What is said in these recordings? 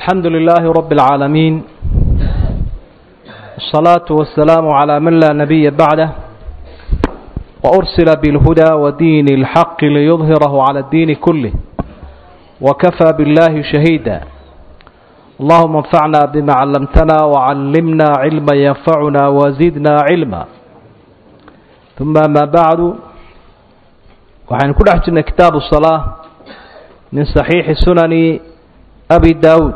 الحمد لله رب العالمين الصلاة والسلام على من لا نبي بعده وأرسل بالهدى ودين الحق ليظهره على الدين كله وكفى بالله شهيدا اللهم انفعنا بما علمتنا وعلمنا علما ينفعنا وزدنا علما ثم ما بعد waxaynu ku dhex jirnay kitaabu salaa min saxiixi sunani abi daawuud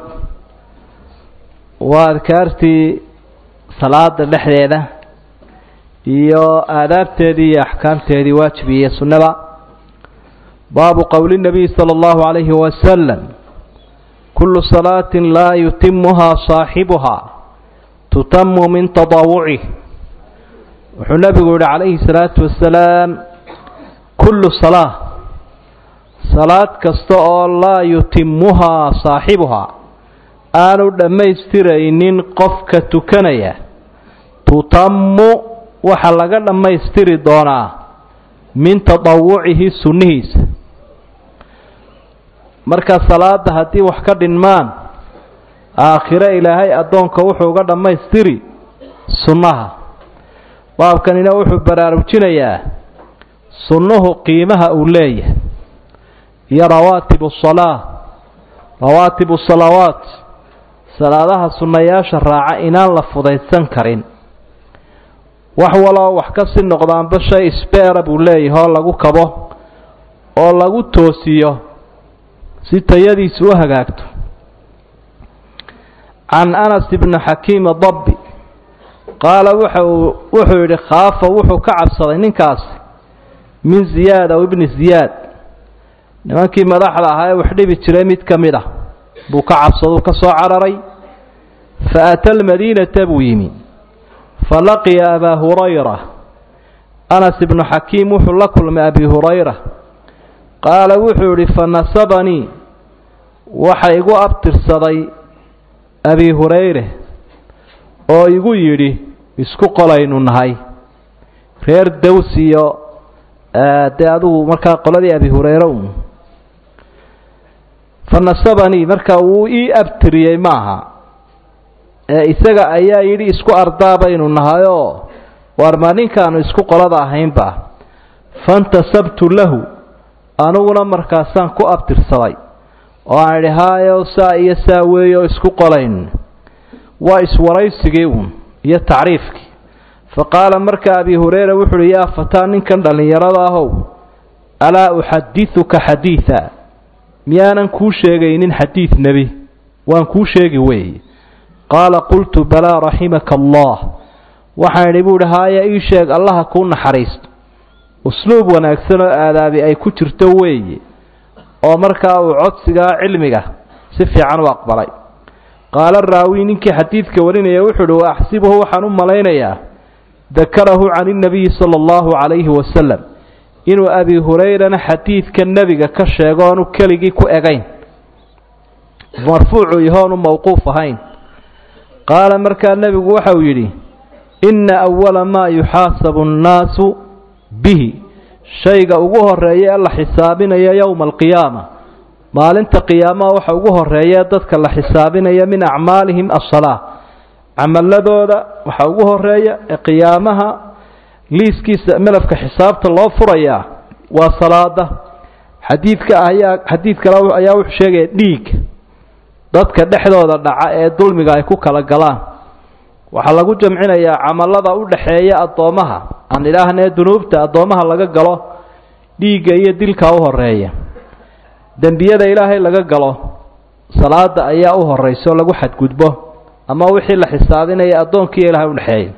waa adkaartii salaada dhexdeeda iyo aadaabteedii iyo axkaamteedii waajibiye sunnada baabu qowli nabiy sala allahu calayhi wasalam kullu salaatin laa yutimuhaa saaxibuhaa tutamu min tadaawucih wuxuu nabigu yihi calayhi salaatu wasalaam kullu salaa salaad kasta oo laa yutimuhaa saaxibuhaa aanu dhammaystiraynin qofka tukanaya tutammu waxa laga dhammaystiri doonaa min tadawucihi sunnihiisa marka salaada haddii wax ka dhinmaan aakhiro ilaahay addoonka wuxuu uga dhammaystiri sunnaha baabkanina wuxuu baraarujinayaa sunnuhu qiimaha uu leeyahay iyo rawaatibu salaa rawaatibu salawaat salaadaha sunnayaasha raaca inaan la fudaysan karin wax waloo wax ka sii noqdaanba shay isbeera buu leeyahay oo lagu kabo oo lagu toosiyo si tayadiisu u hagaagto can anas ibni xakiima dabbi qaala wuxuu wuxuu yidhi khaafa wuxuu ka cabsaday ninkaasi min ziyaad aw ibni ziyaad nimankii madaxda ahaa ee wax dhibi jiray mid ka mid ah buu ka cabsaduu ka soo cararay fa ata almadiinata buu yimi fa laqiya abaa hurayra anas ibnu xakiim wuxuu la kulmay abi hurayra qaala wuxuu yidhi fa nasabanii waxa igu abtirsaday abi hurayre oo igu yidhi isku qolaynu nahay reer daws iyo dee adugu markaa qoladii abi hureyre un fa nasabanii marka wuu ii abtiriyey maaha ee isaga ayaa yidhi isku ardaa baynu nahayoo waar ma ninkaanu isku qolada ahaynba fantasabtu lahu aniguna markaasaan ku abtirsaday oo aan idhi haayo saa iyo saa weeyo isku qolayn waa iswaraysigii uun iyo tacriifkii fa qaala marka abi hureyra wuxu uhi yaa fataa ninkan dhallinyarada ahow alaa uxadiduka xadiida miyaanan kuu sheegaynin xadiid nebi waan kuu sheegi weeye qaala qultu balaa raximaka allah waxaan idhi buu idhi haaya ii sheeg allaha kuu naxariisto usluub wanaagsan oo aadaabi ay ku jirto weeye oo markaa uu codsigaa cilmiga si fiican u aqbalay qaala raawi ninkii xadiidka warinaya wuxuu uhi wa axsibuhu waxaan u malaynayaa dakarahu can innabiyi sala allahu calayhi wasalam inuu abi hurayrana xadiidka nebiga ka sheego oonu keligii ku egayn marfuucu yahoonu mowquuf ahayn qaala markaa nebigu waxau yidhi inna awala maa yuxaasabu annaasu bihi shayga ugu horeeya ee la xisaabinaya yowma alqiyaama maalinta qiyaamaha waxa ugu horeeya dadka la xisaabinaya min acmaalihim asalaa camaladooda waxa ugu horeeya ee qiyaamaha liiskiisa melafka xisaabta loo furayaa waa salaada xadiidka ayaa xadiid kale ayaa wuxuu sheegaya dhiig dadka dhexdooda dhaca ee dulmiga ay ku kala galaan waxaa lagu jamcinayaa camalada u dhaxeeya addoomaha aan idhaahnee dunuubta addoomaha laga galo dhiigga iyo dilka u horeeya dembiyada ilaahay laga galo salaada ayaa u horeyso lagu xadgudbo ama wixii la xisaabinaya addoonkiiyo ilaahay udhexeeya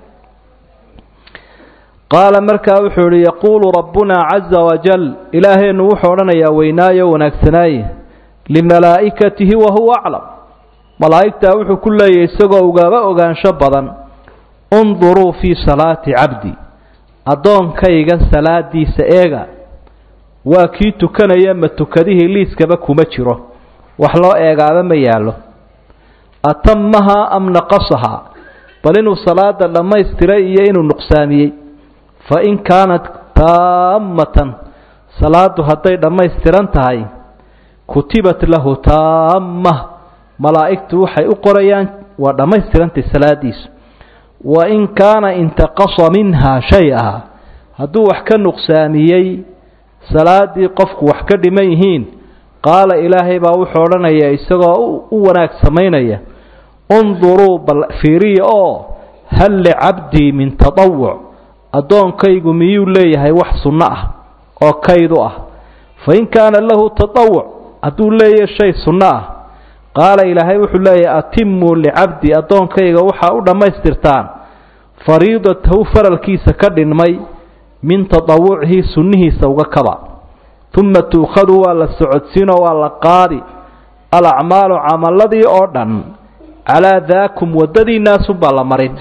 qaala markaa wuxuu yihi yaquulu rabbunaa caza wajal ilaaheennu wuxuu odhanayaa weynaayo wanaagsanaaye limalaa'ikatihi wahuwa aclam malaa'igtaa wuxuu ku leeyahy isagoo ugaaba ogaansho badan unduruu fii salaati cabdi addoonkayga salaadiisa eega waa kii tukanaya ma tukadihii liiskaba kuma jiro wax loo eegaaba ma yaallo atamahaa am naqasahaa bal inuu salaada dhammaystiray iyo inuu nuqsaamiyey fa in kaanat taammatan salaadu hadday dhammaystiran tahay kutibat lahu taamma malaa'igtu waxay u qorayaan waa dhammaystirantay salaadiisu wa in kaana intaqasa minhaa shay-a hadduu wax ka nuqsaamiyey salaadii qofku wax ka dhiman yihiin qaala ilaahay baa wuxuu odhanaya isagoo u wanaag samaynaya unduruu bal fiiriya oo hal licabdii min tatawuc addoonkaygu miyuu leeyahay wax sunno ah oo kaydu ah fa in kaana lahu tatawuc hadduu leeyahay shay sunno ah qaala ilaahay wuxuu leeyahay atimuu licabdii addoonkayga waxaa u dhammaystirtaan fariidatahu faralkiisa ka dhinmay min tatawucihi sunnihiisa uga kaba uma tuukhadu waa la socodsiinoo waa la qaadi alacmaalu camaladii oo dhan calaa daakum waddadiinaasunbaa la marin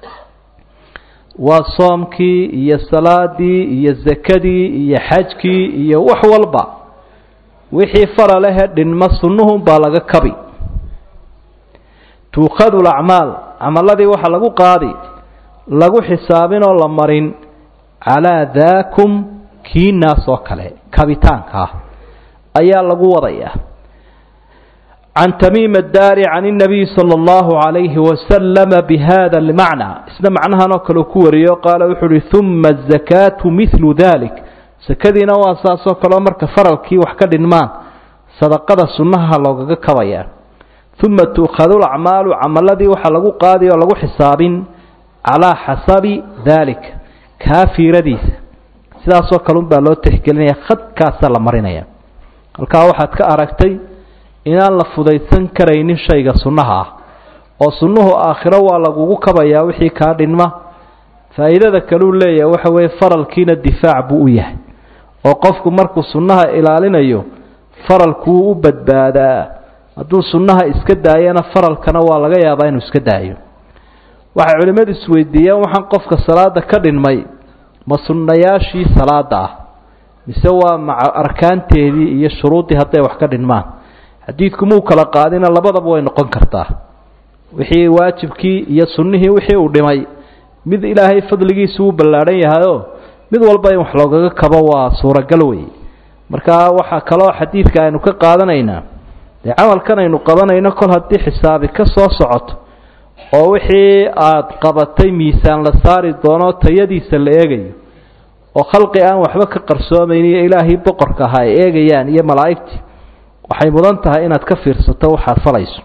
waa soomkii iyo salaadii iyo sakadii iyo xajkii iyo wax walba wixii faralehe dhinmo sunnuhunbaa laga kabi tuukhadu lacmaal camaladii waxaa lagu qaadi lagu xisaabinoo la marin calaa daakum kiinaas oo kale kabitaanka ah ayaa lagu wadayaa can tamiim addaari can اnabiy salى اllahu عalayhi wasalama bihada اlmacna isna macnahan oo kale ku wariyo qaala wuxuu uhi uma الzakaatu milu dalik sakadiina waa saasoo kaleo marka faralkii wax ka dhinmaan sadaqada sunnaha loogaga kabayaa uma tuukhadu lacmaalu camaladii waxaa lagu qaadi oo lagu xisaabin calaa xasabi dalik kaa fiiradiisa sidaasoo kale unbaa loo tixgelinaya khadkaasaa la marinaya halkaa waxaad ka aragtay inaan la fudaysan karaynin shayga sunnaha ah oo sunnuhu aakhiro waa lagugu kabayaa wixii kaa dhinma faa'iidada kaleu leeyahay waxa weeye faralkiina difaac buu u yahay oo qofku markuu sunnaha ilaalinayo faralkuu u badbaadaa hadduu sunnaha iska daayana faralkana waa laga yaabaa inuu iska daayo waxay culimmadu isweydiiyeen waxaan qofka salaada ka dhinmay ma sunnayaashii salaada ah mise waa maca arkaanteedii iyo shuruuddii hadday wax ka dhinmaan xadiidku muu kala qaadina labadaba way noqon kartaa wixii waajibkii iyo sunnihii wixii uu dhimay mid ilaahay fadligiisu uu ballaadhan yahayoo mid walba in wax loogaga kabo waa suuragal wey marka waxaa kaloo xadiidka aynu ka qaadanaynaa dee camalkan aynu qabanayno kol haddii xisaabi ka soo socoto oo wixii aada qabatay miisaan la saari doono tayadiisa la eegayo oo khalqi aan waxba ka qarsoomayn iyo ilaahii boqorka ahaa ay eegayaan iyo malaa'igtii waxay mudan tahay inaad ka fiirsato waxaad falayso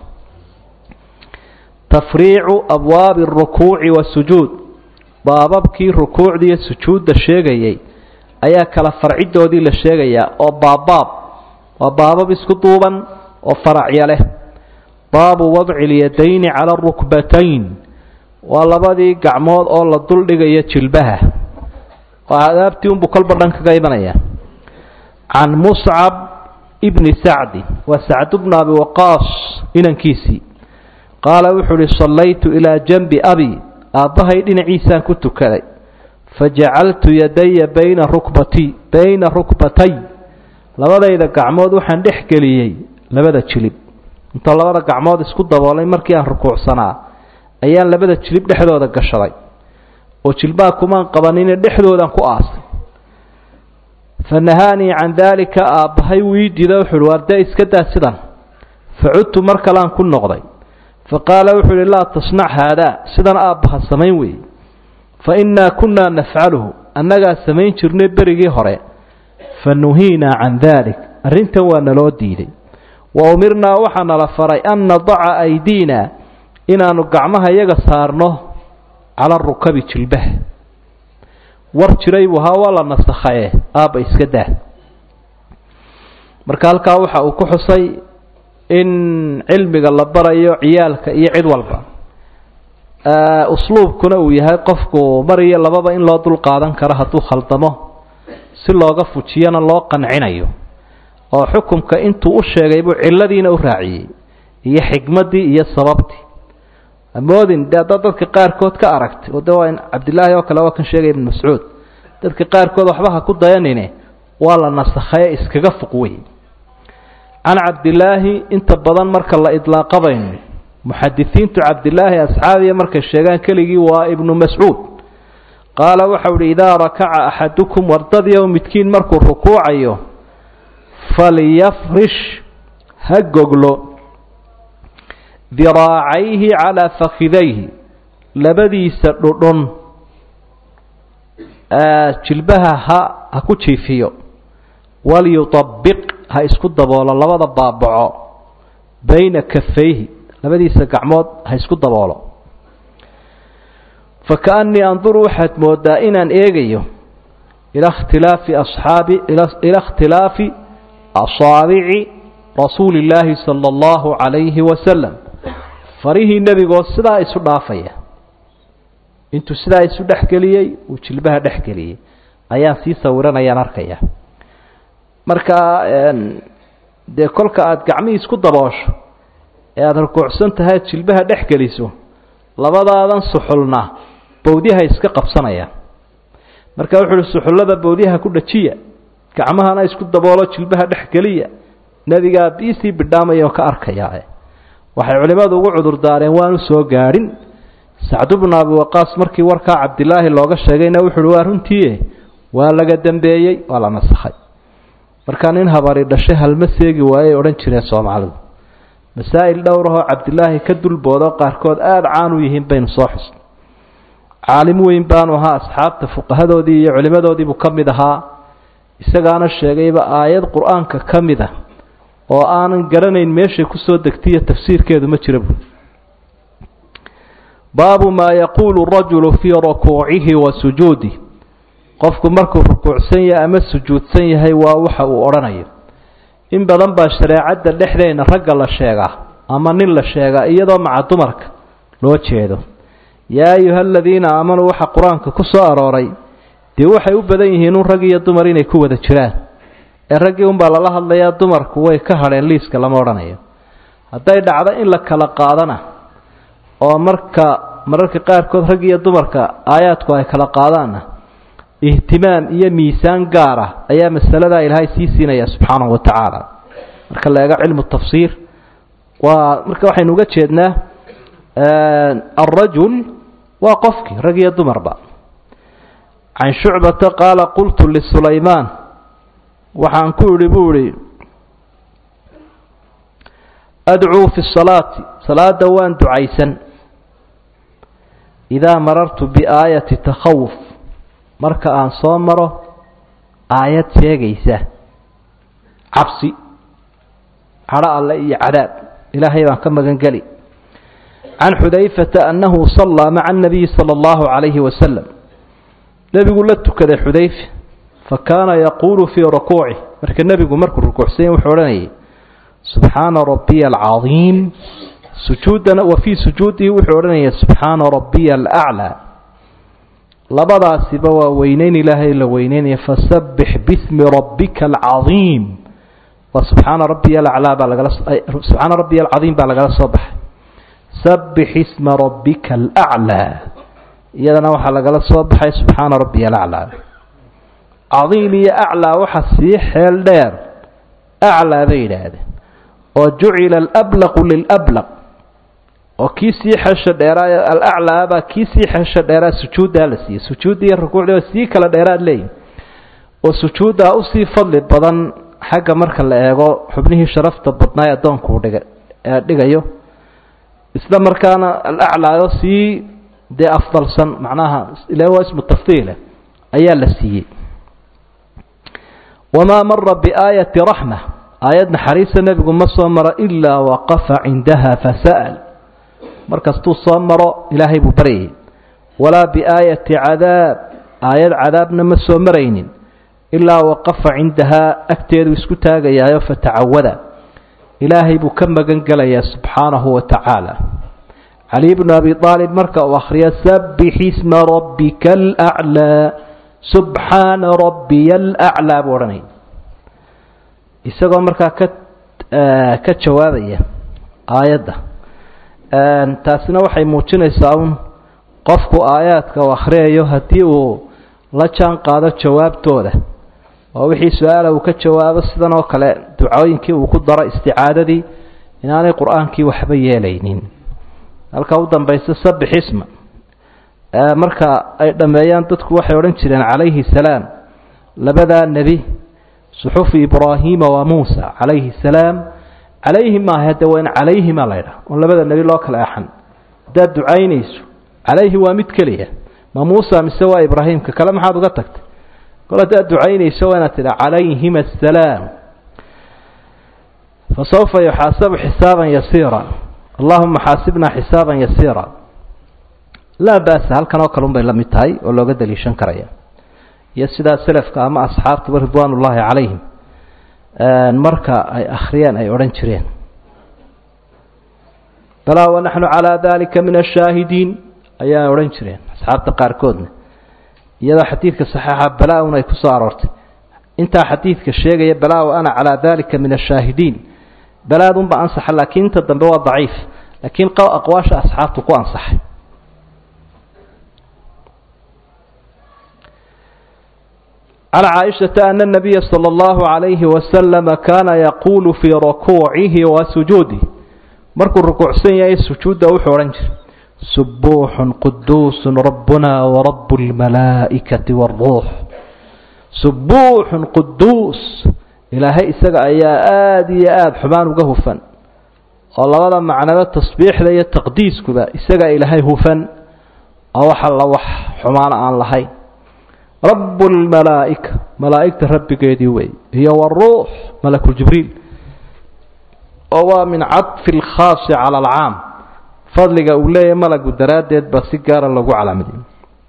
tafriicu abwaabi arukuuci waasujuud baababkii rukuucda iyo sujuudda sheegayay ayaa kala farcidoodii la sheegayaa oo baabbaab waa baabab isku duuban oo faracya leh baabu wadci اlyadayni cala arukbatayn waa labadii gacmood oo la duldhigayo jilbaha waa adaabtii unbuu kolba dhan kaga imanaya can muscab bni sacdi waa sacd bnu abi waqaas inankiisii qaala wuxuu uhi sallaytu ilaa janbi abi aabbahay dhinaciisaan ku tukaday fajacaltu yadaya bayna rukbati bayna rukbatay labadayda gacmood waxaan dhex geliyey labada jilib intoo labada gacmood isku daboolay markii aan rukuucsanaa ayaan labada jilib dhexdooda gashaday oo jilbaha kumaan qabanine dhexdoodaan ku aasay fa nahaanii can daalika aabbahay wuu ii diida wuxu uhi waar dee iska daa sidan fa cudtu mar kaleaan ku noqday fa qaala wuxuu uhi laa tasnac haadaa sidan aabbaha samayn weeye fa innaa kunnaa nafcaluhu annagaa samayn jirnay berigii hore fa nuhiinaa can daalik arrintan waa naloo diiday wa umirnaa waxaa nala faray an nadaca aydiina inaannu gacmaha iyaga saarno cala rukabi jilbaha war jiray buu ahaa waa la nasakhae aabba iska daa marka halkaa waxa uu ku xusay in cilmiga la barayo ciyaalka iyo cid walba usluubkuna uu yahay qofku mar iyo lababa in loo dul qaadan karo hadduu khaldamo si looga fujiyana loo qancinayo oo xukumka intuu u sheegay buu cilladiina u raaciyey iyo xikmaddii iyo sababtii amoodin de haddaad dadka qaarkood ka aragtay oo de waa in cabdillaahi oo kale waa kan sheegaya ibnu mascuud dadka qaarkood waxba ha ku dayanine waa la nasakhaye iskaga fuq wey can cabdillaahi inta badan marka la idlaaqabayno muxadisiintu cabdillaahi asxaabiya markay sheegaan keligii waa ibnu mascuud qaala waxau uhi idaa rakaca axadukum wardadiyow midkiin markuu rukuucayo falyafrish ha goglo diraacayhi calaa fakidayhi labadiisa dhudhun jilbaha ha ha ku jiifiyo walyutabiq ha isku daboolo labada baabaco bayna kafayhi labadiisa gacmood ha isku daboolo fakaannii anduru waxaad moodaa inaan eegayo ila ikhtilaafi asxaabi ila ikhtilaafi asaabici rasuuli illaahi sala allahu calayhi wasalam farihii nebigoo sidaa isu dhaafaya intuu sidaa isu dhexgeliyey uu jilbaha dhexgeliyey ayaan sii sawiranayaan arkaya marka dee kolka aada gacmihii isku daboosho ee aada rukuucsan tahay ad jilbaha dhex geliso labadaadan suxulna bawdyaha iska qabsanayaan marka wuxu uhi suxullada bawdyaha ku dhajiya gacmahana isku daboolo jilbaha dhex geliya nebigaa biisii bidhaamaya oo ka arkayaa waxay culimmadu ugu cudur daareen waanu soo gaadhin sacdu bnu abi waqaas markii warkaa cabdilaahi looga sheegayna wuxu uhi waa runtii waa laga dambeeyey waa la nasakhay markaa nin habari dhashay halma seegi waayey odhan jireen soomaalidu masaa'il dhowrahoo cabdilaahi ka dulboodo qaarkood aada caan u yihiin baynu soo xusnay caalim weyn baanu ahaa asxaabta fuqahadoodii iyo culimmadoodiibuu ka mid ahaa isagaana sheegayba aayad qur-aanka ka mid a oo aanan garanayn meeshay kusoo degtaiyo tafsiirkeedu ma jira buui baabu maa yaquulu rajulu fii rukuucihi wa sujuudih qofku markuu rukuucsan yahay ama sujuudsan yahay waa waxa uu odhanayo in badan baa shareecadda dhexdeena ragga la sheegaa ama nin la sheegaa iyadoo maca dumarka loo jeedo yaa ayuha aladiina aamanuu waxa qur-aanka ku soo arooray dee waxay u badan yihiin un rag iyo dumar inay ku wada jiraan ee raggii unbaa lala hadlayaa dumarku way ka hadheen liiska lama odhanayo hadday dhacdo in la kala qaadana oo marka mararka qaarkood rag iyo dumarka aayaadku ay kala qaadaanna ihtimaam iyo miisaan gaar ah ayaa masaladaa ilaahay sii siinaya subxaanahu wa tacaala marka la eego cilmu tafsiir waa marka waxaynu uga jeednaa alrajul waa qofkii rag iyo dumarba can shucbata qaala qultu lisulaymaan waxaan ku idhi buu idhi adcuu fi salaati salaada waan ducaysan idaa marartu biaayati takhawuf marka aan soo maro aayad sheegaysa cabsi cadho alle iyo cadaab ilaahay baan ka magan geli can xudayfata annahu sallaa maca annabiyi sala allahu calayhi wasalam nebigu la tukaday xudayfa fa kaana yaquulu fii rukuucih marka nebigu markuu rukuucsanya wuxuu odhanayay subxaana rabbiya alcadiim sujuudana wa fii sujuudihi wuxuu odhanaya subxaana rabbiya alaclaa labadaasiba waa weyneyn ilaahay la weyneynaya fasabbix bismi rabbika alcadiim waa subxaana rabbiya alaclaa baa lagala subxaana rabbiya alcadiim baa lagala soo baxay sabbix isma rabbika alaclaa iyadana waxaa lagala soo baxay subxaana rabbiya alaclaa cadiim iyo aclaa waxa sii xeel dheer aclaa bay yidhaahdeen oo jucila alablaqu lilablaq oo kii sii xesha dheeraa alaclaa baa kii sii xesha dheeraa sujuuddaa la siiyey sujuudda iyo rukuucdii waa sii kala dheeraad leeyihin oo sujuuddaa usii fadli badan xagga marka la eego xubnihii sharafta badnaa ee addoonkuu dhiga ee dhigayo isla markaana alaclaayo sii dee afdalsan macnaha ila waa ismu tafdiile ayaa la siiyey wamaa mara biaayati raxma aayad naxariista nebigu ma soo maro ilaa waqafa cindaha fasa'al markastuu soo maro ilaahay buu baryayay walaa biaayati cadaab aayad cadaabna ma soo maraynin ilaa waqafa cindahaa agteedu isku taagayaayo fatacawada ilaahay buu ka magan gelayaa subxaanahu wa tacaala cali bnu abi aalib marka uu akhriyo sabbix isma rabbika alaclaa subxaana rabbiya alaclaa buu odhanaya isagoo markaa ka ka jawaabaya aayadda taasina waxay muujinaysaa un qofku aayaadka uu akhriyayo haddii uu la jaan qaado jawaabtooda oo wixii su-aala uu ka jawaabo sidan oo kale ducooyinkii uu ku daro isticaadadii inaanay qur-aankii waxba yeelaynin halka u dambaysa sabbix isma marka ay dhammeeyaan dadku waxay odhan jireen calayhi salaam labadaa nebi suxufi ibraahiima wa muusa calayhi salaam calayhi maaha hadde waa in calayhimaa la ydhaha oon labada nebi loo kala axan haddaad ducaynayso calayhi waa mid keliya ma muusa mise waa ibraahimka kale maxaad uga tagtay kol haddaad ducaynayso waa inaad tidha calayhima asalaam fasawfa yuxaasabu xisaaban yasiira allahuma xaasibnaa xisaaban yasiira laa ba'sa halkan oo kale un bay la mid tahay oo looga daliishan karaya iyo sidaa selafka ama asxaabtuba ridwaan ullaahi calayhim marka ay akhriyeen ay odhan jireen balaa wanaxnu calaa dalika min ashaahidiin ayaa odhan jireen asxaabta qaarkoodna iyadoo xadiidka saxiixa balaa-un ay ku soo aroortay intaa xadiidka sheegaya balaa wa ana calaa dalika min ashaahidiin balaadunba ansaxa laakiin inta dambe waa daciif laakiin aqwaasha asxaabtu ku ansaxay can caaishata ana nabiya sala allahu calayhi wasalama kaana yaquulu fii rukuucihi wa sujuudih markuu rukuucsan yahay sujuudda wuxuu odhan jiray subuuxun quduusun rabbuna warabu lmalaa'ikati waaruux subuuxun quduus ilaahay isaga ayaa aada iyo aada xumaan uga hufan oo labada macnaba tasbiixda iyo taqdiiskuba isagaa ilaahay hufan oo wax alla wax xumaana aan lahayn rabu lmalaa'ika malaa'igta rabbigeedii wey iyo waruux malakuljibriil oo waa min cadfi lkhaasi cala alcaam fadliga uu leeyahay malagu daraaddeed baa si gaara lagu calaamadiyo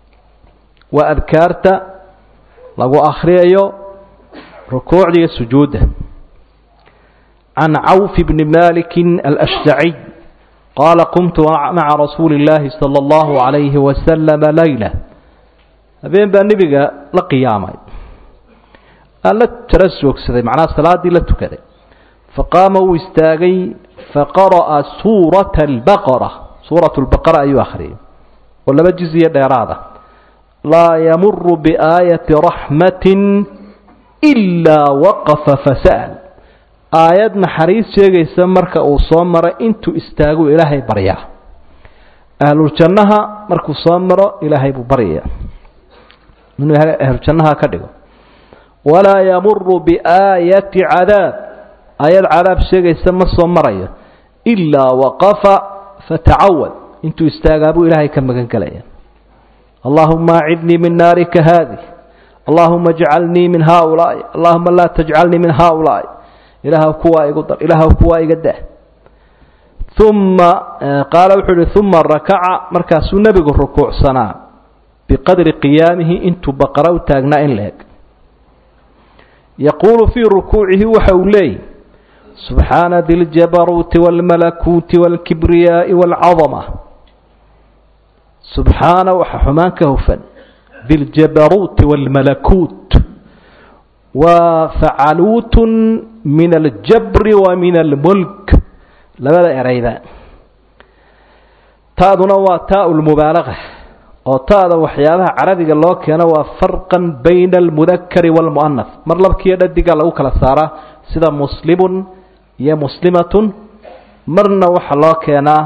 waa adkaarta lagu akhriyayo rukuucda iyo sujuudda can cawf bni maliki alashjaciy qaala qumtu maca rasuuli اllaahi salى اllahu عalayhi wasalama layla habeen baa nebiga la qiyaamay aan la tara joogsaday macnaha salaaddii la tukaday faqaama wuu istaagay faqara'a suurata albaqara suuratu lbaqara ayuu akhriyay oo laba jiziyo dheeraada laa yamuru biaayati raxmatin ilaa waqafa fasa'al aayad naxariis sheegaysa marka uu soo maro intuu istaagu ilaahay baryaa ahluljannaha markuu soo maro ilaahay buu baryaya inuu ahluljannaha ka dhigo walaa yamuru biaayati cadaab aayad cadaab sheegaysa ma soo marayo ilaa waqafa fatacawad intuu istaagaa buu ilaahay ka magan gelaya allahuma acidnii min naarika haadih allahuma ajcalnii min haaulaai allahuma laa tajcalnii min haaulaai ilaahw kuwaa igu dar ilaahw kuwaa iga dah uma qaala wuxuu uhi uma rakaca markaasuu nebigu rukuucsanaa biqadri qiyaamihi intuu baqara u taagnaa in la eg yaquulu fii rukuucihi waxa uu leeyahy subxaana di ljabaruuti wاlmalakuuti wاlkibriyaai wاlcadama subxaana waxa xumaan ka hufan diljabaruuti wاlmalakuut waa facaluutun min aljabri wa min almulk labada ereyba ta'duna waa taau lmubaalaga oo ta'da waxyaabaha carabiga loo keeno waa farqan bayna almudakari wاlmu'anas mar labkiiyo dhadiga lagu kala saaraa sida muslimun iyo muslimatun marna waxaa loo keenaa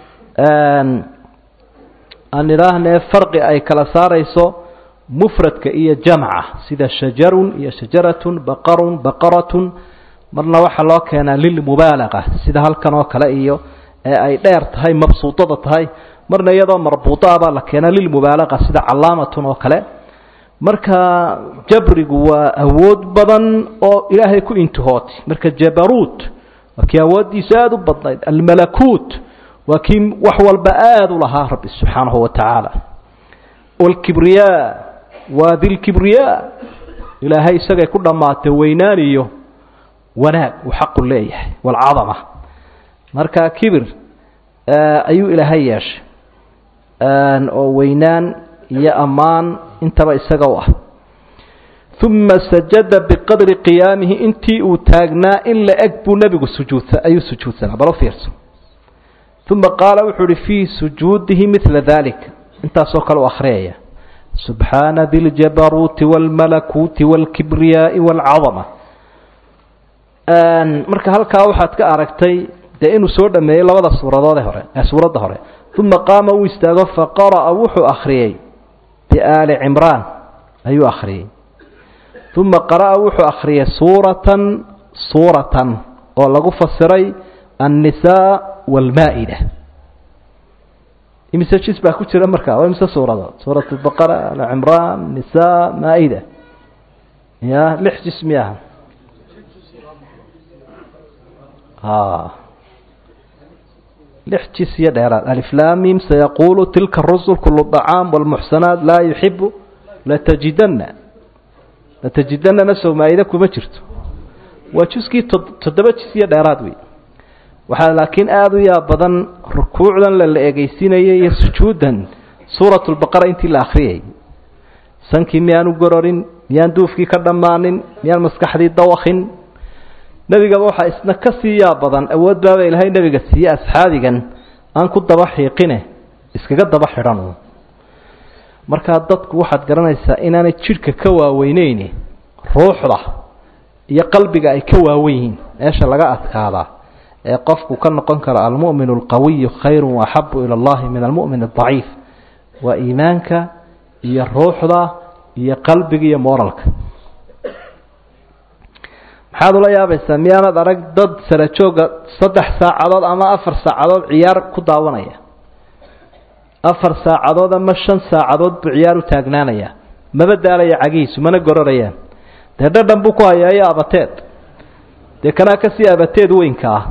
aan idhaahnee farqi ay kala saarayso mufradka iyo jamca sida shajarun iyo shajaratun baqarun baqaratun marna waxaa loo keenaa lilmubaalaga sida halkan oo kale iyo ee ay dheer tahay mabsuudada tahay marna iyadoo marbuudaa baa la keenaa lilmubaalaga sida calaamatun oo kale marka jabrigu waa awood badan oo ilaahay ku intihootay marka jabaruut waa kii awooddiisa aada u badnayd almalakuut waa kii wax walba aada u lahaa rabbi subxaanahu wa tacaala wاlkibriyaa waa dilkibriyaa ilaahay isagay ku dhammaatay weynaan iyo wanaag uu xaqu leeyahay wاlcadama marka kibir ayuu ilaahay yeeshay oo weynaan iyo ammaan intaba isaga u ah uma sajada biqadri qiyaamihi intii uu taagnaa in la eg buu nebigu sujuudsa ayuu sujuudsanaa balo fiirso uma qaala wuxuu uhi fii sujuudihi midla dalik intaasoo kale u akhriyaya subxaana di ljabaruuti wاlmalakuuti wاlkibriyaai wاlcadama marka halkaa waxaad ka aragtay dee inuu soo dhameeyey labada suuradoode hore ee suuradda hore uma qaama uu istaago faqara'a wuxuu akhriyey biaali cimraan ayuu akhriyey uma qara'a wuxuu akhriyey suuratan suuratan oo lagu fasiray annisaa waalmaa-ida imise jis baa ku jira markaa waa imise suuradood suurat albaqara alcimraan nisaa maa-ida ya lix jis miyaha a lix jis iyo dheeraad aliflamim sayaqulu tilka rusul kulu طacaam wاlmuxsanaat laa yuxibu latajidana latajidanana sow maa-ida kuma jirto waa juskii toddoba jis iyo dheeraad wey waxaa laakiin aada u yaab badan rukuucdan lala egeysinayay iyo sujuudan suurat lbaqara intii la akriyayay sankii miyaan u gororin miyaan duufkii ka dhammaanin miyaan maskaxdii dawakin nebigaba waxaa isna ka sii yaab badan awood baaba ilaahay nebiga siiye asxaabigan aan ku daba xiiqine iskaga daba xidhan markaa dadku waxaad garanaysaa inaanay jidhka ka waaweyneyni ruuxda iyo qalbiga ay ka waawen yihiin meesha laga adkaadaa ee qofku ka noqon karo almu'min alqawiyu khayru waaxabu ila allahi min almu'min adaciif waa iimaanka iyo ruuxda iyo qalbiga iyo moralka maxaad ula yaabaysaa miyaanad arag dad sara jooga saddex saacadood ama afar saacadood ciyaar ku daawanaya afar saacadood ama shan saacadood buu ciyaar u taagnaanaya maba daalaya cagihiisu mana gororayaan dee dhadhan buu ku hayaa iyo abateed dee kanaa kasii abateed weynka ah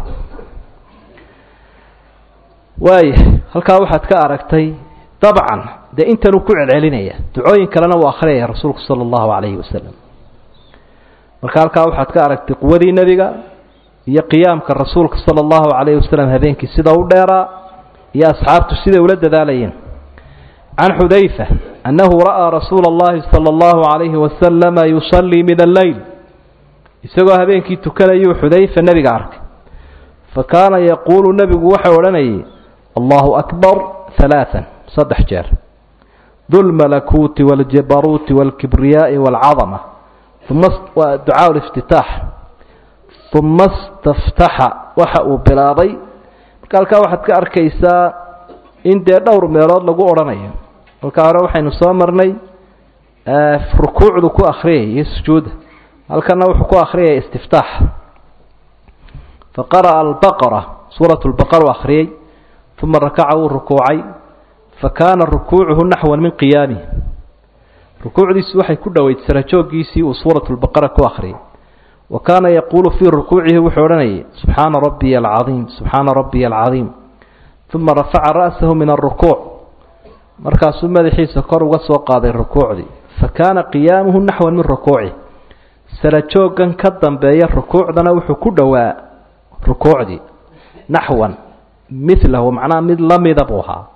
waaya halkaa waxaad ka aragtay dabcan dee intanuu ku celcelinaya ducooyin kalena uu akhriyaya rasuulku sala allahu calayhi wasalam marka halkaa waxaad ka aragtay quwadii nebiga iyo qiyaamka rasuulka sala allahu calayhi wasalam habeenkii sida u dheeraa iyo asxaabtu siday ula dadaalayeen can xudayfa annahu ra'aa rasuula allahi sala allahu calayhi wasalama yusallii min alleyl isagoo habeenkii tukanayuu xudayfa nebiga arkay fa kaana yaquulu nebigu waxau odhanayay allahu akbar halaaan saddex jeer dulmalakuuti waaljabaruuti waalkibriyaa'i waalcadama uma waa ducaa liftitaax uma staftaxa waxa uu bilaabay marka halkaa waxaad ka arkaysaa in dee dhowr meelood lagu odhanayo halkaa hore waxaynu soo marnay rukuucdu ku akhriyay iyo sujuudda halkana wuxuu ku akhriyaya istiftaax faqara'a albaqara suurat lbaqara u akhriyey uma rakaca wuu rukuucay fakaana rukuucuhu naxwan min qiyaamih rukuucdiisu waxay ku dhoweyd sarajooggiisii uu suurat lbaqara ku akhriyay wa kaana yaquulu fii rukuucihi wuxuu odhanayay subxaana rabbiya alcadiim subxaana rabbiya alcadiim uma rafaca ra'sahu min alrukuuc markaasuu madaxiisa kor uga soo qaaday rukuucdii fa kaana qiyaamuhu naxwan min rukuucih sarajooggan ka dambeeya rukuucdana wuxuu ku dhowaa rukuucdii naxwan milahu macnaha mid lamida buu ahaa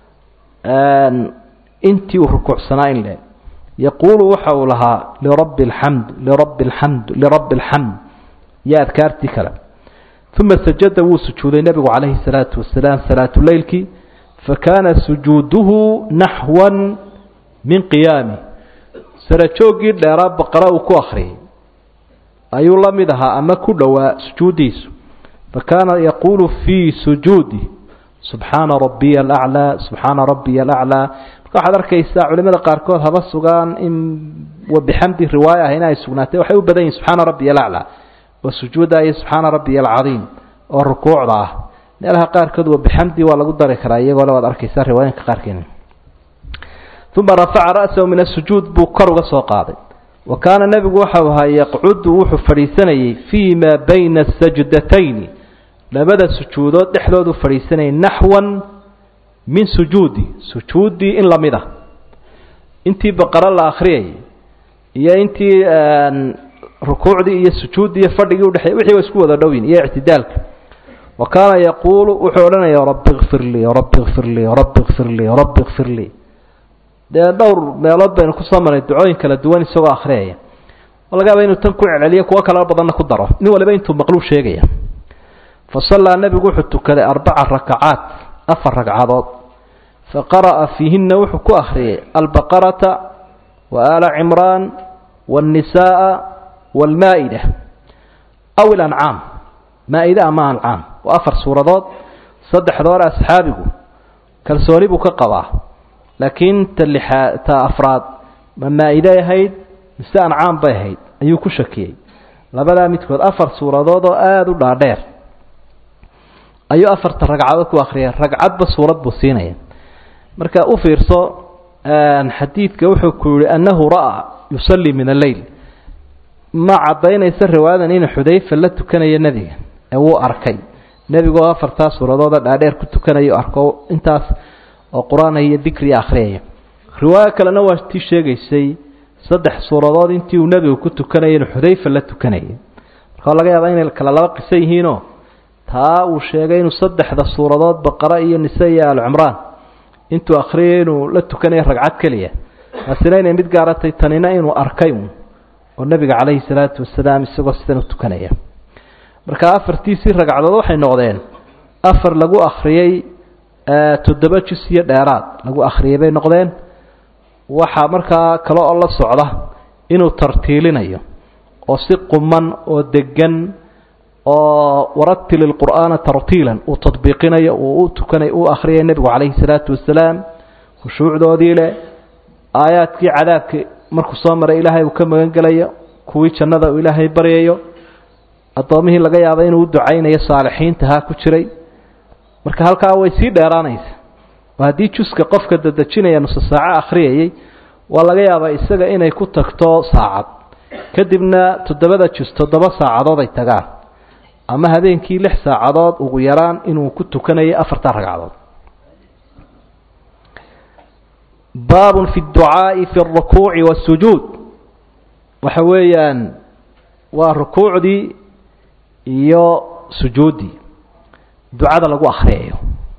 intii uu rukuucsanaa in le yaquulu waxa uu lahaa lirabbi alxamd lirabbi alxamd lirabbi alxamd iyo adkaartii kale uma sajada wuu sujuuday nebigu calayhi salaatu wasalaam salaatuleylkii fakaana sujuuduhu naxwan min qiyaami sarajooggii dheeraa baqara uu ku akhriyay ayuu la mid ahaa ama ku dhowaa sujuuddiisu fakaana yaquulu fii sujuudi subxaana rabbiya alaclaa subxaana rabbiya alaclaa marka waxaad arkaysaa culimada qaarkood haba sugaan in wabixamdi riwaaya ah in ay sugnaatay waxay u badan yihin subxaana rabbiya alaclaa oo sujuudda iyo subxaana rabbiya alcadiim oo rukuucda ah meelaha qaarkood wabixamdi waa lagu dari karaa iyagoo le waad arkaysaa riwaayinka qaarkeena uma rafaca ra'sahu min asujuud buu kor uga soo qaaday wa kaana nebigu waxau ahaa yaqcudu wuxuu fadhiisanayay fii maa bayna sajdatayni labada sujuudood dhexdoodu fadhiisanayay naxwan min sujuudi sujuuddii in lamid ah intii baqaro la akhriyayay iyo intii rukuucdii iyo sujuuddii iyo fadhigii udhexeey wixii wa isku wada dhowyin iyo ictidaalka wa kaana yaquulu wuxuu odhanaya rabbi kfir lii rabbi kfir lii rabbi kfir lii rabbi kfir lii dee dhowr meelood baynu kusoo marnay ducooyin kala duwan isagoo akhriyaya oo laga yaaba inuu tan ku celceliyo kuwo kala badanna ku daro nin waliba intuu maqluu sheegaya fa sallaa nebigu wuxuu tukaday arbaca rakacaat afar ragcadood fa qara'a fiihinna wuxuu ku akhriyay albaqarata wa aala cimraan waannisaaa waalmaa'ida aw ilancaam maa-ide ama ancaam waa afar suuradood saddexda hore asxaabigu kalsooni buu ka qabaa laakiin ta lixaa ta afraad ma maa-iday ahayd mise ancaam bay ahayd ayuu ku shakiyey labadaa midkood afar suuradood oo aada u dhaadheer ayuu afarta ragcadood ku akriyay ragcadba suurad buu siinaya marka u fiirso xadiidka wuxuu ku yihi annahu ra'aa yusallii min alleyl ma caddaynaysa riwaayadan inuu xudayfa la tukanayo nebiga ee wuu arkay nebigoo afartaa suuradooda dhaadheer ku tukanayo arko intaas oo qur-aan iyo dikri akhriyaya riwaayo kalena waa tii sheegaysay saddex suuradood intii uu nebigu ku tukanayay inuu xudayfa la tukanayay marka laga yaaba inay kala laba qiso yihiinoo taa uu sheegay inuu saddexda suuradood baqara iyo nise iyo alcumraan intuu akhriyay inuu la tukanayo ragcad keliya taasina inay mid gaaratay tanina inuu arkay un oo nebiga calayhi salaatu wasalaam isagoo sidan u tukanaya marka afartiisii ragcadood waxay noqdeen afar lagu akhriyey toddoba jus iyo dheeraad lagu akhriyey bay noqdeen waxaa markaa kale oo la socda inuu tartiilinayo oo si quman oo degan oo waratil ilqur'aana tartiilan uu tadbiiqinayo uu u tukanay u akhriyay nebigu calayhi salaatu wasalaam khushuucdoodii leh aayaadkii cadaabka markuu soo maray ilaahay uu ka magan gelayo kuwii jannada uu ilaahay baryayo addoomihii laga yaaba inuu u ducaynayo saalixiintahaa ku jiray marka halkaa way sii dheeraanaysa oo haddii juska qofka dadejinaya nuso saaco akhriyayay waa laga yaabaa isaga inay ku tagto saacad kadibna toddobada jus toddoba saacadood ay tagaan ama habeenkii lix saacadood ugu yaraan inuu ku tukanayo afartan ragcadood baabun fi dducaa'i fi alrukuuci waasujuud waxa weeyaan waa rukuucdii iyo sujuuddii ducada lagu akhriyayo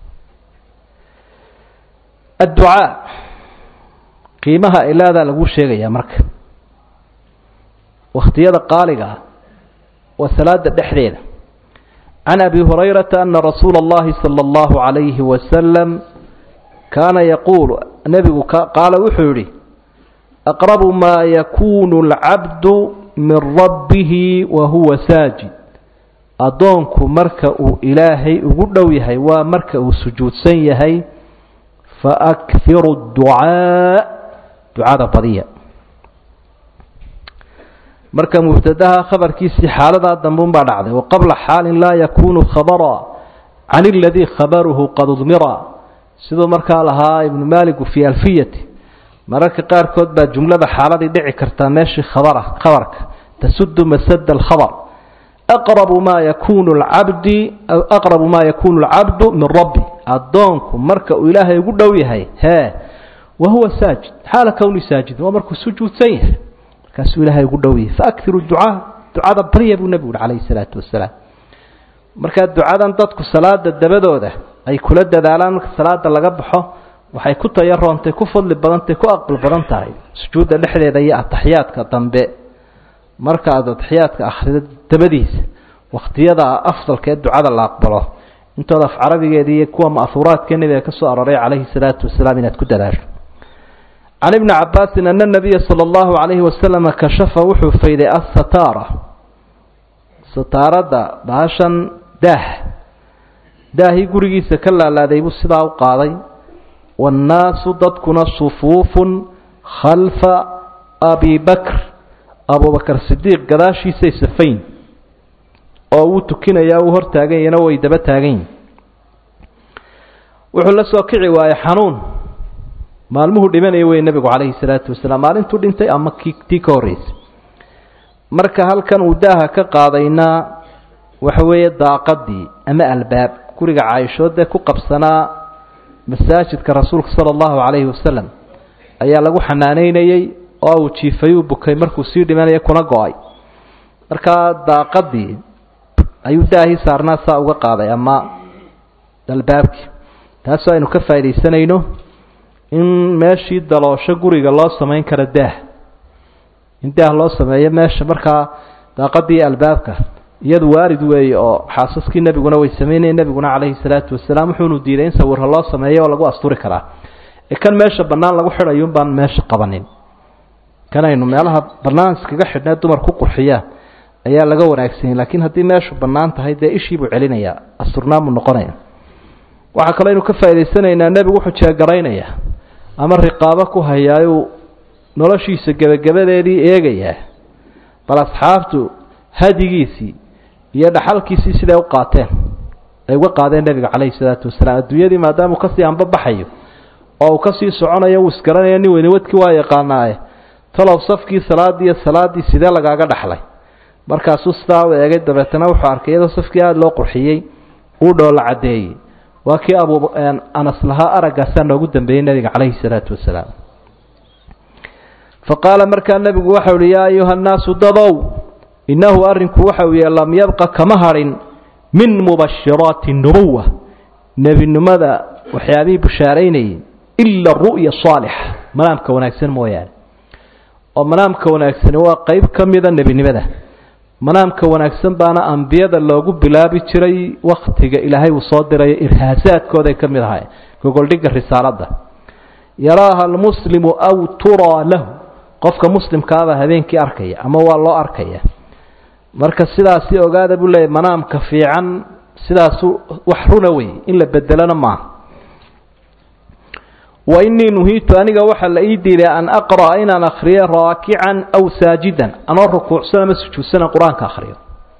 adducaa qiimaha ilaadaa lagu sheegayaa marka wakhtiyada qaaliga ah waa salaada dhexdeeda can abi hurayrata ana rasuula اllahi salى اllahu عalayhi wasalam kaana yaquulu nebigu qaala wuxuu yihi aqrabu maa yakunu اlcabdu min rabbihi wa huwa saajid addoonku marka uu ilaahay ugu dhow yahay waa marka uu sujuudsan yahay faakhiru اducaa ducada badiya marka mubtadaha khabarkiisii xaaladaa dambeun baa dhacday waqabla xaalin laa yakunu khabara can اladii khabaruhu qad udmira siduu markaa lahaa ibnu maaligu fii alfiyati mararka qaarkood baa jumlada xaaladii dhici kartaa meeshii khabara khabarka tasudu masada alkhabr aqrabu maa yakunu lcabdi aqrabu maa yakunu alcabdu min rabbi addoonku marka uu ilaahay ugu dhow yahay hee wa huwa saajid xaala kowni saajid waa markuu sujuudsan yahay markaasuu ilaahay ugu dhow yahay faakhiru ducaa ducada barya buu nebigu uhi calayhi salaatu wasalaam markaa ducadan dadku salaada dabadooda ay kula dadaalaan marka salaada laga baxo waxay ku tayaroontay ku fadli badantay ku aqbal badan tahay sujuudda dhexdeeda iyo ataxiyaadka dambe marka aad ataxiyaadka akhrido dabadiisa wakhtiyada afdalka ee ducada la aqbalo intooda af carabigeeda iyo kuwa ma'huuraadka nebiga ka soo aroray calayhi salaatu wasalaam inaad ku dadaasho can ibni cabaasin ana nabiya sala allahu calayhi wasalama kashafa wuxuu fayday assataara sataaradda baashan daah daahii gurigiisa ka laalaaday buu sidaa u qaaday waannaasu dadkuna sufuufun khalfa abi bakr abubakar sidiiq gadaashiisay safayn oo wuu tukinayaa uu hor taagan yahina way daba taagan yihin wuxuu la soo kici waayey xanuun maalmuhu dhimanaya wey nebigu calayhi salaatu wasalaam maalintuu dhintay ama ki tii ka horreysay marka halkan uu daaha ka qaadayna waxa weeye daaqadii ama albaab guriga caaishoodee ku qabsanaa masaajidka rasuulka sala allahu calayhi wasalam ayaa lagu xanaaneynayey oo uu jiifayuu bukay markuu sii dhimanaya kuna go-ay markaa daaqadii ayuu daahii saarnaa saa uga qaaday ama albaabkii taasoo aynu ka faaidaysanayno in meeshii daloosho guriga loo samayn karo daah in daah loo sameeyo meesha markaa daaqadii albaabka iyadu waarid weeye oo xaasaskii nebiguna way sameynaya nebiguna calayhi salaatu wasalaam wuxuunu diiday in sawirha loo sameeyo oo lagu asturi karaa ee kan meesha bannaan lagu xidhayuun baan meesha qabanin kan aynu meelaha bannaan iskaga xidhnee dumar ku qurxiyaan ayaa laga wanaagsanyay laakiin haddii meeshu bannaan tahay dee ishii buu celinayaa asturnaanbuu noqonaya waxaa kaloo aynu ka faa'idaysanaynaa nebigu wuxuu jeegaraynayaa ama riqaabo ku hayaayuu noloshiisa gebagabadeedii eegayaa bal asxaabtu hadigiisii iyo dhaxalkiisii siday u qaateen ay uga qaadeen nebiga calayhi salaatu wasalaam adduunyadii maadaama uu kasii anbabaxayo oo uu kasii soconayo uu isgaranayo nin weyne wadkii waa yaqaanaaye talow safkii salaadii iyo salaaddii sidee lagaaga dhaxlay markaasuu sidaa u eegay dabeetana wuxuu arkay iyadoo safkii aada loo qurxiyey uu dhoola caddeeyey waa kii abu anas lahaa araggaasaa noogu dambeeyey nebiga calayhi salaatu wasalaam fa qaala markaa nebigu waxau uhi yaa ayuha nnaasu dadow innahu arrinku waxa uu yahe lam yabqa kama hadhin min mubashiraati nubuwa nebinimada waxyaabihii bushaaraynayay ila ru'ya saalixa manaamka wanaagsan mooyaane oo manaamka wanaagsani waa qeyb ka mida nebinimada manaamka wanaagsan baana ambiyada loogu bilaabi jiray wakhtiga ilaahay uu soo dirayo irhaasaadkooday ka mid ahay gogoldhigga risaaladda yaraaha almuslimu aw turaa lahu qofka muslimkaabaa habeenkii arkaya ama waa loo arkaya marka sidaasi ogaada buu leeyahy manaamka fiican sidaasu wax runa wey in la bedelona maaha wa innii nuhiitu aniga waxaa la ii diiday an aqra'a inaan akhriyo raakican aw saajidan anoo rukuucsan ama sujuudsanan qur-aanka akhriyo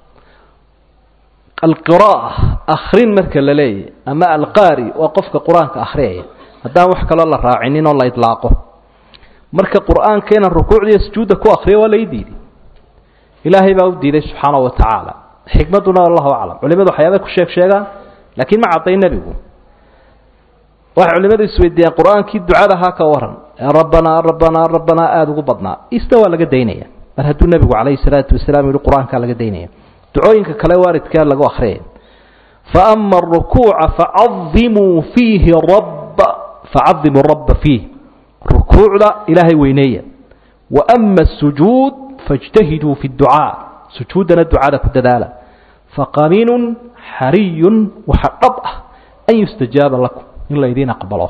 alqira'a akhrin marka la leeyahy ama alqaari waa qofka qur-aanka akhriyaya haddaan wax kaloo la raacinin oo la idlaaqo marka qur-aanka inaan rukuucdiiyo sujuudda ku akhriyo waa la ii diiday ilaahay baa u diiday subxaanahu wa tacaala xikmadduna allahu aclam culimadu waxyaabay ku sheeg sheegaan laakiin ma cadday nebigu waxay culimadu isweydiiyaan qur-aankii ducada haa ka waran ee rabbanaa rabbanaa rabbanaa aada ugu badnaa ista waa laga daynaya mar hadduu nebigu calayhi salaatu wasalaam yihi qur-aankaa laga daynaya ducooyinka kale waaridkaa lagu akhriyaya fa ama arukuuca facadimuu fiihi rabba facadimuu rabba fiih rukuucda ilaahay weyneeya wa ama asujuud faاjtahiduu fi اdducaa sujuuddana ducada ku dadaala faqamiinun xariyun waxa dhab ah an yustajaaba lakum in laydiin aqbalo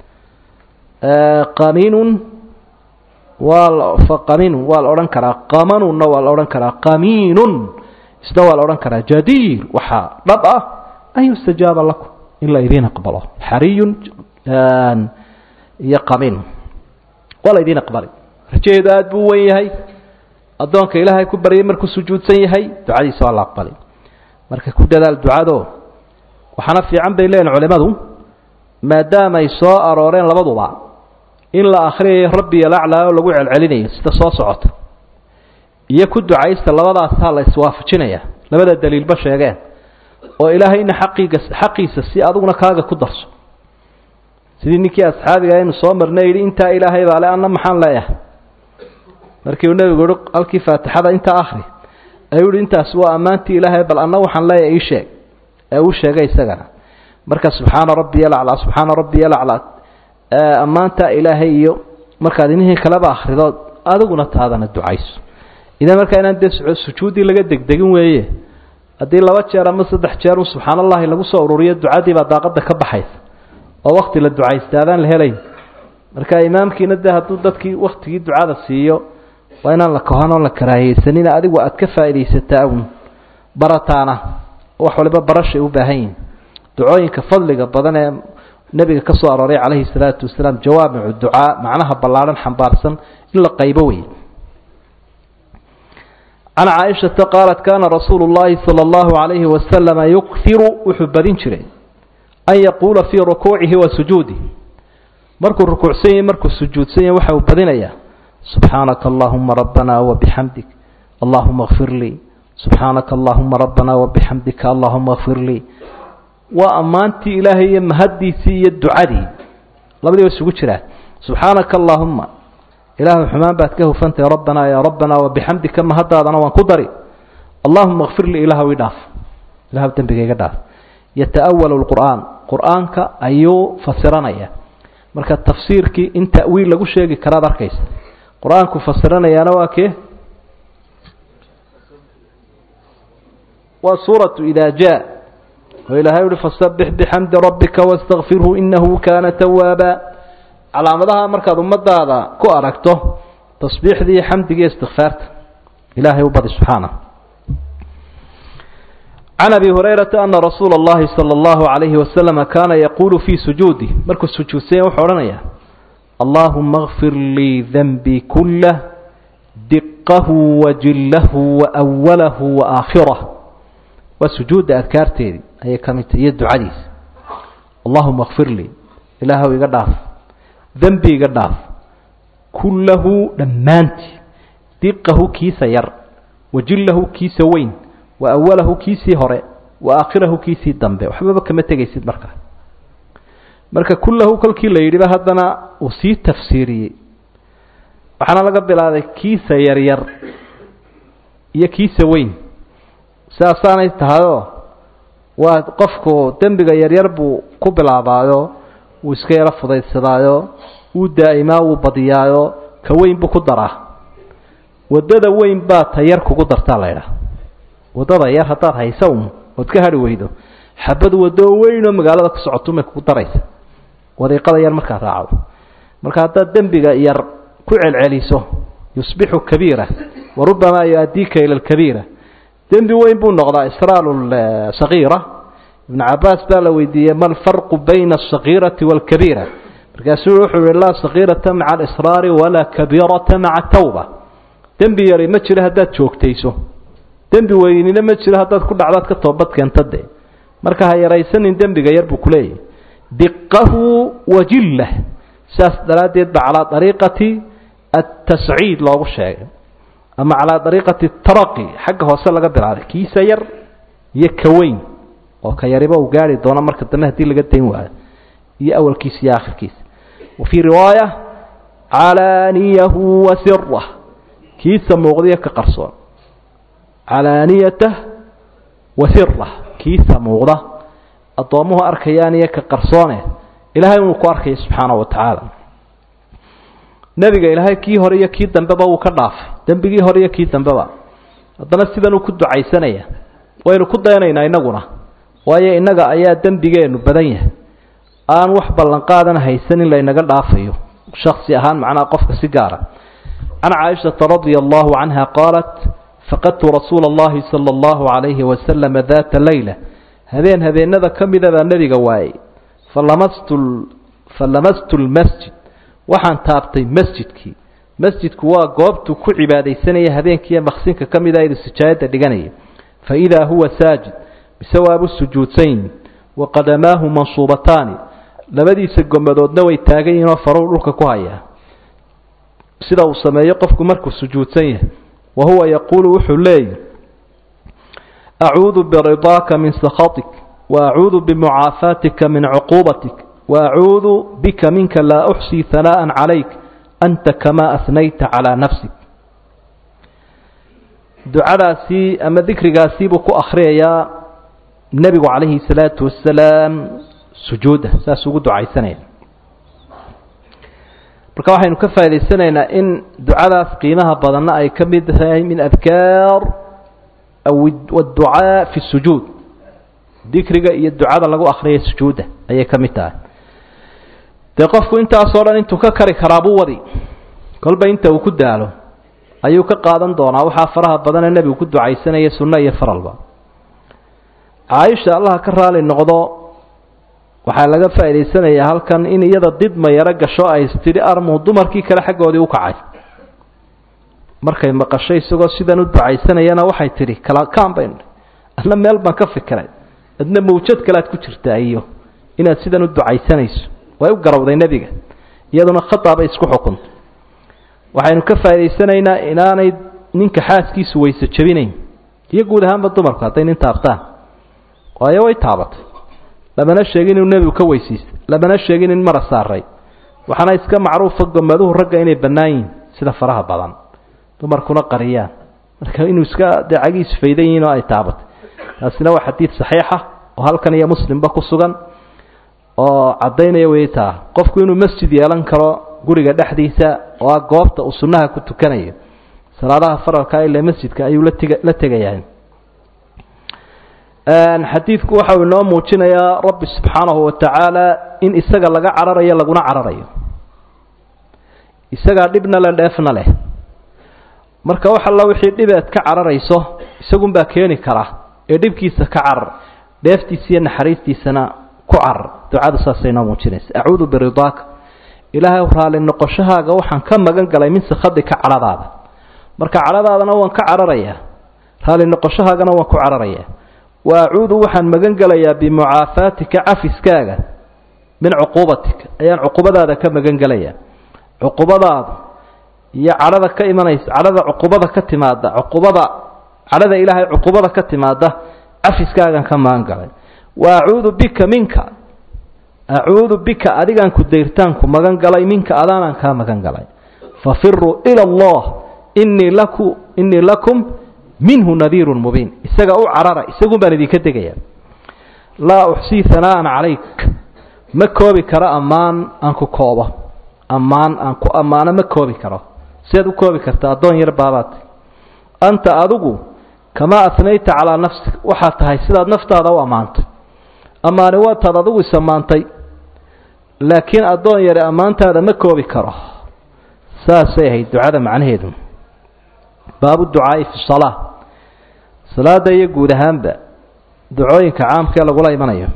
qamiinun waa faqamiinun waa la odhan karaa qamanunna waa la odhan karaa qamiinun isna waa la odhan karaa jadiir waxaa dhab ah an yustajaaba lakum in laydiin aqbalo xariyun iyo qamiinun waa laydiin aqbali rajaheedu aada buu wen yahay addoonka ilaahay ku baryay markuu sujuudsan yahay ducadiisa waa la aqbali marka ku dadaal ducado waxaana fiican bay leeyihin culimadu maadaama ay soo arooreen labaduba in la akhriyayo rabbi yalaclaa oo lagu celcelinayo sida soo socota iyo ku ducaysta labadaasaa la iswaafajinaya labada daliilba sheegeen oo ilaahayna xaqiiga xaqiisa si adiguna kaaga ku darso sidii ninkii asxaabiga aynu soo marnay yidhi intaa ilaahay baa le anna maxaan leeyahay markii uu nebigu yihi halkii faatixada intaa akhri ayuu yihi intaasi waa ammaantii ilaahay bal anna waxaan leeyahay ii sheeg ee uu sheegay isagana marka subxaana rabbiya laclaa subxaana rabbiya laclaa ammaanta ilaahay iyo markaad inihii kaleba akhridood adiguna taadana ducayso idan markaa inaan dee sujuuddii laga degdegin weeye haddii laba jeer ama saddex jeer un subxaan allahi lagu soo ururiyo ducadii baa daaqada ka baxaysa oo wakti la ducaysta adaan la helayn marka imaamkiina dee hadduu dadkii waktigii ducada siiyo waa inaan la kohanoo la karaahiyeysanina adigu aad ka faaidaysataa un barataana wax waliba barashay u baahan yihin ducooyinka fadliga badan ee nebiga ka soo arooray calayhi salaatu wasalaam jawaamicu ducaa macnaha ballaadhan xambaarsan in la qaybo wey can caaishata qaalat kaana rasuulu llaahi sala allahu calayhi wasalama yukhiru wuxuu badin jiray an yaquula fii rukuucihi wa sujuudih markuu rukuucsan yahy markuu sujuudsan yahy waxa uu badinayaa subxaanaka allahuma rabbana wabixamdik allahuma kfir lii subxaanaka allahuma rabbana wabixamdika allahuma kfir lii waa ammaantii ilaahay iyo mahaddiisii iyo ducadii labadiiba isugu jiraa subxaanaka allaahuma ilaahu xumaan baad ka hufantahay rabbanaa yaa rabbanaa wabixamdika mahaddaadana waan ku dari allahuma kfir lii ilaahw ii dhaaf ilahu dembigayga dhaaf yata'awalu lqur'aan qur'aanka ayuu fasiranaya marka tafsiirkii in ta'wiil lagu sheegi karaad arkaysa qur-aanku fasiranayaana waa kee waa suuratu ida jaa oo ilaahay uhi fasabix bixamdi rabbika wastakfirhu inahu kaana tawaaba calaamadaha markaad ummadaada ku aragto tasbiixdii xamdigiiyo istikfaarta ilaahay u badi subxaana can abi hurayrata ana rasuula اllahi salى اllahu عalayhi wasalama kaana yaquulu fii sujuudi markuu sujuudsanya wuxuu odhanaya allahuma kfir lii denbii kulah diqahu wajillahu waأwalahu waakhirah waa sujuudda adkaarteedii ayay ka mid tahay iyo ducadiisa allahuma kfir lii ilaahow iga dhaaf dembi iga dhaaf kullahu dhammaantii diqahu kiisa yar wajillahu kiisa weyn wa awalahu kiisii hore wa aakhirahu kiisii dambe waxbaba kama tegaysid markaa marka kullahu kolkii la yidhiba haddana uu sii tafsiiriyey waxaana laga bilaabay kiisa yaryar iyo kiisa weyn saasaanay tahayoo waa qofku dembiga yaryar buu ku bilaabaayo wuu iska yaro fudaydsadaayo wuu daa'imaa wuu badiyaayo ka weyn buu ku daraa waddada weyn baa ta yar kugu dartaa la ydhaha waddada yar haddaad haysa un ood ka hadhi weydo xabad waddo weyn oo magaalada ku socotumay kugu daraysa wadiiqada yar markaad raacdo marka haddaad dembiga yar ku celceliso yusbixu kabiira wa rubamaa yu-addiika ila alkabiira dembi weyn buu noqdaa israalu sagiira ibnu cabaas baa la weydiiyey ma alfarqu bayna asagiirati waalkabiira markaasuu wuxuu yihi laa sagiirata maca alisraari walaa kabiirata maca tawba dembi yari ma jiro haddaad joogtayso dembi weynina ma jiro haddaad ku dhacdaad ka toobad keenta dee marka ha yaraysanin dembiga yar buu kuleeyahy diqahu wajillah saas daraaddeed ba calaa dariiqati atasciid loogu sheegay ama calaa dariiqati taraqi xagga hoose laga bilaabay kiisa yar iyo ka weyn oo ka yariba uu gaari doono marka dambe haddii laga dayn waayo iyo awalkiisa iyo aakhirkiisa wa fii riwaaya calaaniyahu wa sirah kiisa muuqdiyo ka qarsoon calaaniyatah wa sirah kiisa muuqda addoommuhu arkayaan iyo ka qarsoone ilaahay inuu ku arkaya subxaana wa tacaala nebiga ilaahay kii hore iyo kii dambeba wuu ka dhaafay dembigii hore iyo kii dambeba haddana sidanuu ku ducaysanaya waynu ku dayanaynaa innaguna waayo innaga ayaa dembigeennu badan yahay aan wax ballanqaadan haysan in laynaga dhaafayo shaksi ahaan macnaha qofka si gaara can caaishata radia allahu canha qaalat faqadtu rasuula allahi sala allahu calayhi wasalama daata leyla habeen habeenada ka mida baa nebiga waayey falamastu falamastu lmasjid waxaan taabtay masjidkii masjidku waa goobtuu ku cibaadaysanaya habeenkiiyo maqsinka ka mida idu sijaayadda dhiganaya fa idaa huwa saajid mise waabu sujuudsan wa qadamaahu mansuubataani labadiisa gomadoodna way taagan yihinoo faruu dhulka ku hayaa sida uu sameeyo qofku markuu sujuudsan yahay wa huwa yaquulu wuxuu leeyahy acuudu biridaaka min sakhatik wa acuudu bimucaafaatika min cuquubatik wa acuudu bika minka laa uxsii hanaa'an calayk anta kamaa asnayta calaa nafsik ducadaasii ama dikrigaasii buu ku akhriyayaa nebigu calayhi salaatu wasalaam sujuudda saas ugu ducaysanaya marka waxaynu ka faa'idaysanaynaa in ducadaas qiimaha badanna ay ka mid tahay min adkaar adducaa fi sujuud dikriga iyo ducada lagu akhriyay sujuudda ayay ka mid tahay dee qofku intaasoo dhan intuu ka kari karaabuu wadi kolba inta uu ku daalo ayuu ka qaadan doonaa waxaa faraha badanee nebigu ku ducaysanaya sunno iyo faralba caaisha allaha ka raali noqdo waxaa laga faa'idaysanayaa halkan in iyada didma yaro gasho ay tidhi armuu dumarkii kale xaggoodii u kacay markay maqashay isagoo sidan u ducaysanayana waxay tidhi kala kaan baynu adna meel baan ka fikiray adna mawjad kalead ku jirtaa iyo inaad sidan u ducaysanayso way u garawday nebiga iyaduna khata bay isku xukuntay waxaynu ka faa'idaysanaynaa inaanay ninka xaaskiisu weyse jebinayn iyo guud ahaanba dumarku hadday nin taabtaan waayo way taabatay lamana sheegin inuu nebigu ka weysiistay lamana sheegin in mara saaray waxaana iska macruufa gomaduhu ragga inay bannaan yihin sida faraha badan dumarkuna qariyaan marka inuu iska dee cagiisu faydan yihiin oo ay taabatay taasina waa xadiid saxiixa oo halkan iyo muslimba ku sugan oo caddaynaya wey taa qofku inuu masjid yeelan karo guriga dhexdiisa oo ah goobta uu sunnaha ku tukanayo salaadaha faralka ilaa masjidka ayuu latega la tegayaa xadiidku waxau inoo muujinayaa rabbi subxaanahu wa tacaala in isaga laga cararayo laguna cararayo isagaa dhibna le dheefna leh marka wax alla wixii dhibeed ka cararayso isagunbaa keeni kara ee dhibkiisa ka carar dheeftiisa iyo naxariistiisana ku carar ducadu saasay inoo muujinaysa acuudu biridaaka ilaahay raali noqoshahaaga waxaan ka magan galay min sakhadika cadhadaada marka cadhadaadana waan ka cararayaa raali noqoshahaagana waan ku cararayaa wa acuudu waxaan magan gelayaa bimucaafaatika cafiskaaga min cuquubatika ayaan cuqubadaada ka magan gelayaa cuqubadaada iyo cadhada ka imanaysa cadhada cuqubada ka timaada cuqubada cadhada ilaahay cuqubada ka timaada cafiskaagan ka magan galay wa acuudu bika minka acuudu bika adigaan ku dayrtaanku magan galay minka adaanaan kaa magan galay fafiruu ila allah inii laku inii lakum minhu nadiirun mubiin isaga u carara isagun baan idinka degaya laa uxsii hanaa'an calayk ma koobi karo ammaan aan ku koobo ammaan aan ku ammaano ma koobi karo siaad u koobi karta addoon yar baabaad anta adigu kamaa afnayta calaa nafsik waxaad tahay sidaad naftaada u ammaantay ammaani waataad adigu is ammaantay laakiin addoon yare ammaantaada ma koobi karo saasay ahayd ducada macnaheedu baabu ducaa'i fi salaa salaada iyo guud ahaanba ducooyinka caamkaee lagula imanayo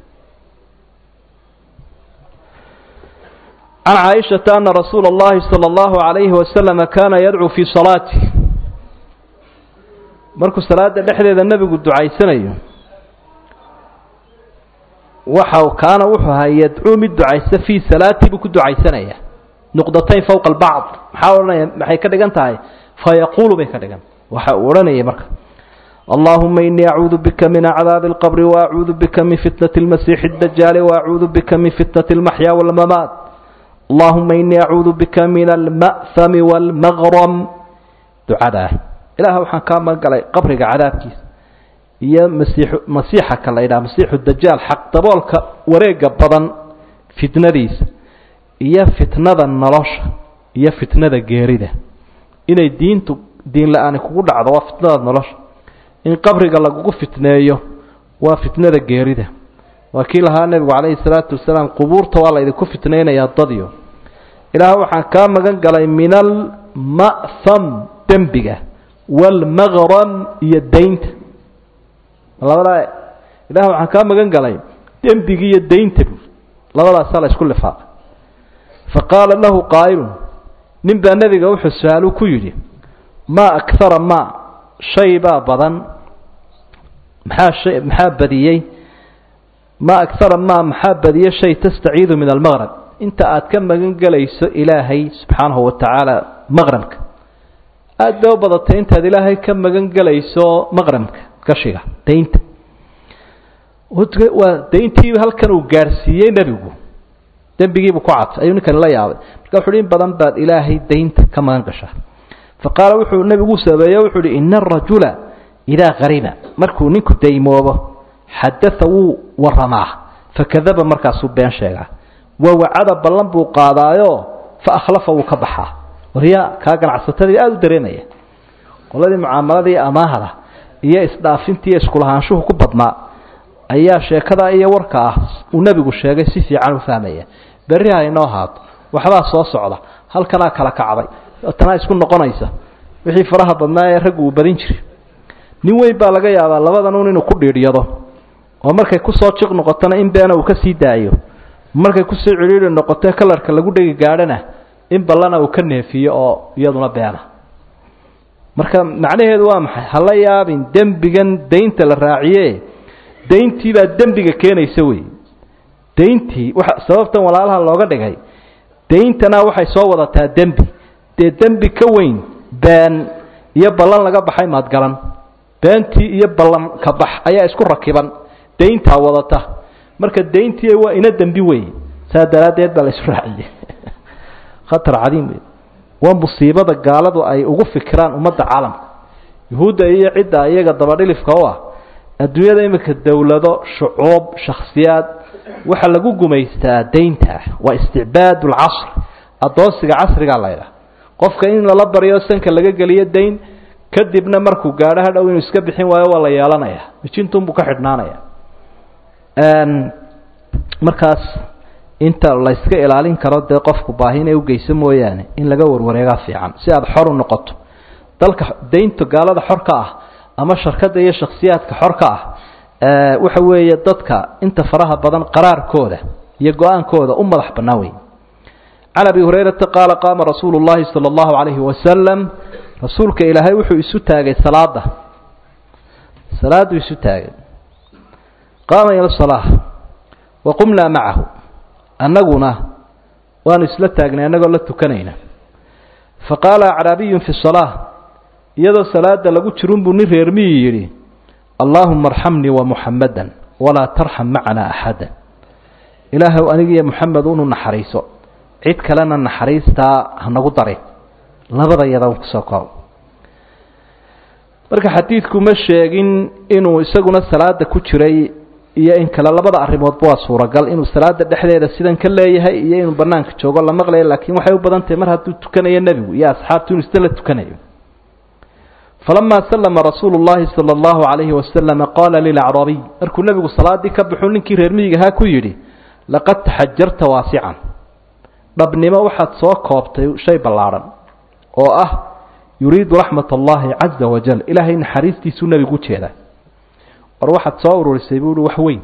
can caaishata ana rasuula اllahi salى اllahu عalayhi wasalama kaana yadcuu fii salaatih markuu salaada dhexdeeda nebigu ducaysanayo waxa kaana wuxuu ahaa yadcuu mid ducaysa fii salaati buu ku ducaysanaya nuqdatayn fowqa albacd maxaa odhanaya maxay ka dhigan tahay fayaquulu bay ka dhigan waxa uu odhanayay marka allahuma inii acuudu bika min acdaabi اlqabri waacuudu bika min fitnati اlmasiixi اdajaali waacuudu bika min fitnati اlmaxyaa wاlmamaat allahuma inii acuudu bika min alma'hami wاlmaqram ducadaa ilaah waxaan kaa magangalay qabriga cadaabkiisa iyo masiix masiixa ka la ydhaha masiixu dajaal xaq daboolka wareega badan fitnadiisa iyo fitnada nolosha iyo fitnada geerida inay diintu diin la-aani kugu dhacdo waa fitnada nolosha in qabriga lagugu fitneeyo waa fitnada geerida waa kii lahaa nebigu calayhi salaatu wasalaam qubuurta waa laydinku fitnaynayaa dadyo ilaah waxaan kaa magan galay min alma'ham dembiga waalmaqram iyo daynta labadaa ilaah waxaan kaa magan galay dembigi iyo daynta bu labadaasaa la isku lifaaqay fa qaala lahu qaa'ilun nin baa nebiga wuxuu su-aalu ku yidhi maa akara maa shay baa badan maxaa shay maxaa badiyey maa akara maa maxaa badiyey shay tastaciidu min almaqrab inta aad ka magan gelayso ilaahay subxaanahu wa tacaala maqrabka aada bay u badatay intaad ilaahay ka magan gelayso maqrabka gashiga daynta waa dayntii halkan uu gaadhsiiyey nebigu dembigiibuu ku cadfay ayuu ninkani la yaabay marka wuxu uhi in badan baad ilaahay daynta ka magan gashaa fa qaala wuxuu nebigu sameeye wuxuu uhi ina arajula idaa qariba markuu ninku daymoobo xadaa wuu waramaa fakadaba markaasuu been sheegaa wa wacada ballan buu qaadaayo fa akhlafa wuu ka baxaa waryaa kaa ganacsatadii aada u dareemaya qoladii mucaamaladii amaahda iyo isdhaafintii iskulahaanshuhu ku badnaa ayaa sheekada iyo warka ah uu nebigu sheegay si fiican u fahmaya berri ha inoo haato waxbaa soo socda halkanaa kala kacday tanaa isku noqonaysa wixii faraha badnaa ee raggu uu badin jiray nin weyn baa laga yaabaa labadan un inuu ku dhiidhyado oo markay kusoo jiq noqotona in beena uu ka sii daayo markay kusoo cidhiidhi noqoto kalarka lagu dhegi gaadhana in ballana uu ka neefiyo oo iyaduna beena marka macnaheedu waa maxay hala yaabin dembigan daynta la raaciye dayntii baa dembiga keenaysa wey dayntii waxa sababtan walaalaha looga dhigay dayntana waxay soo wadataa dembi dee dembi ka weyn been iyo ballan laga baxay maadgalan beentii iyo ballan ka bax ayaa isku rakiban dayntaa wadata marka dayntii waa ina dembi wey saa daraaddeed baa la isu raaciyey khatar cadiim wey waa musiibada gaaladu ay ugu fikiraan ummadda caalamka yuhuudda iyo cidda iyaga dabadhilifka u ah adduunyada iminka dowlado shucuub shakhsiyaad waxaa lagu gumaystaa daynta waa isticbaad lcasr adoonsiga casrigaa laydhaha qofka in lala baryo sanka laga geliyo dayn kadibna markuu gaadho hadhow inuu iska bixin waayo waa la yeelanaya mijintunbuu ka xidhnaanaya markaas inta la yska ilaalin karo dee qofku baahi inay ugeyso mooyaane in laga warwareegaa fiican si aada xor u noqoto dalka daynta gaalada xor ka ah ama sharkada iyo shakhsiyaadka xor ka ah waxa weeye dadka inta faraha badan qaraarkooda iyo go-aankooda u madax bannaan wey can abi hurayrata qaala qaama rasuulu llahi sala allahu calayhi wasalam rasuulka ilaahay wuxuu isu taagay salaada salaaduu isu taagay qaama ila salaa wa qumnaa macahu annaguna waanu isla taagnay annagoo la tukanayna fa qaala acraabiyun fi salaa iyadoo salaada lagu jirun buu nin reermiyi yidhi allaahuma arxamnii wa muxammadan walaa tarxam macana axada ilaahow anigiiyo muxamed unu naxariiso cid kalena naxariistaa hanagu darin labada yadan kusoo koob marka xadiidku ma sheegin inuu isaguna salaada ku jiray iyo in kale labada arrimoodba waa suuragal inuu salaada dhexdeeda sidan ka leeyahay iyo inuu banaanka joogo la maqlayo laakiin waxay u badan tahay mar hadduu tukanayo nebigu iyo asxaabtu inuu isla la tukanayo falamaa sallama rasuulu llahi sala allahu calayhi wasalama qaala lilacraabiy markuu nebigu salaadii ka baxuu ninkii reer miyigahaa ku yidhi laqad taxajarta waasican dhabnimo waxaad soo koobtay shay ballaadhan oo ah yuriidu raxmat allahi caza wajal ilaahay naxariistiisuu nebigu ujeedaa war waxaad soo ururisay buu uhi wax weyn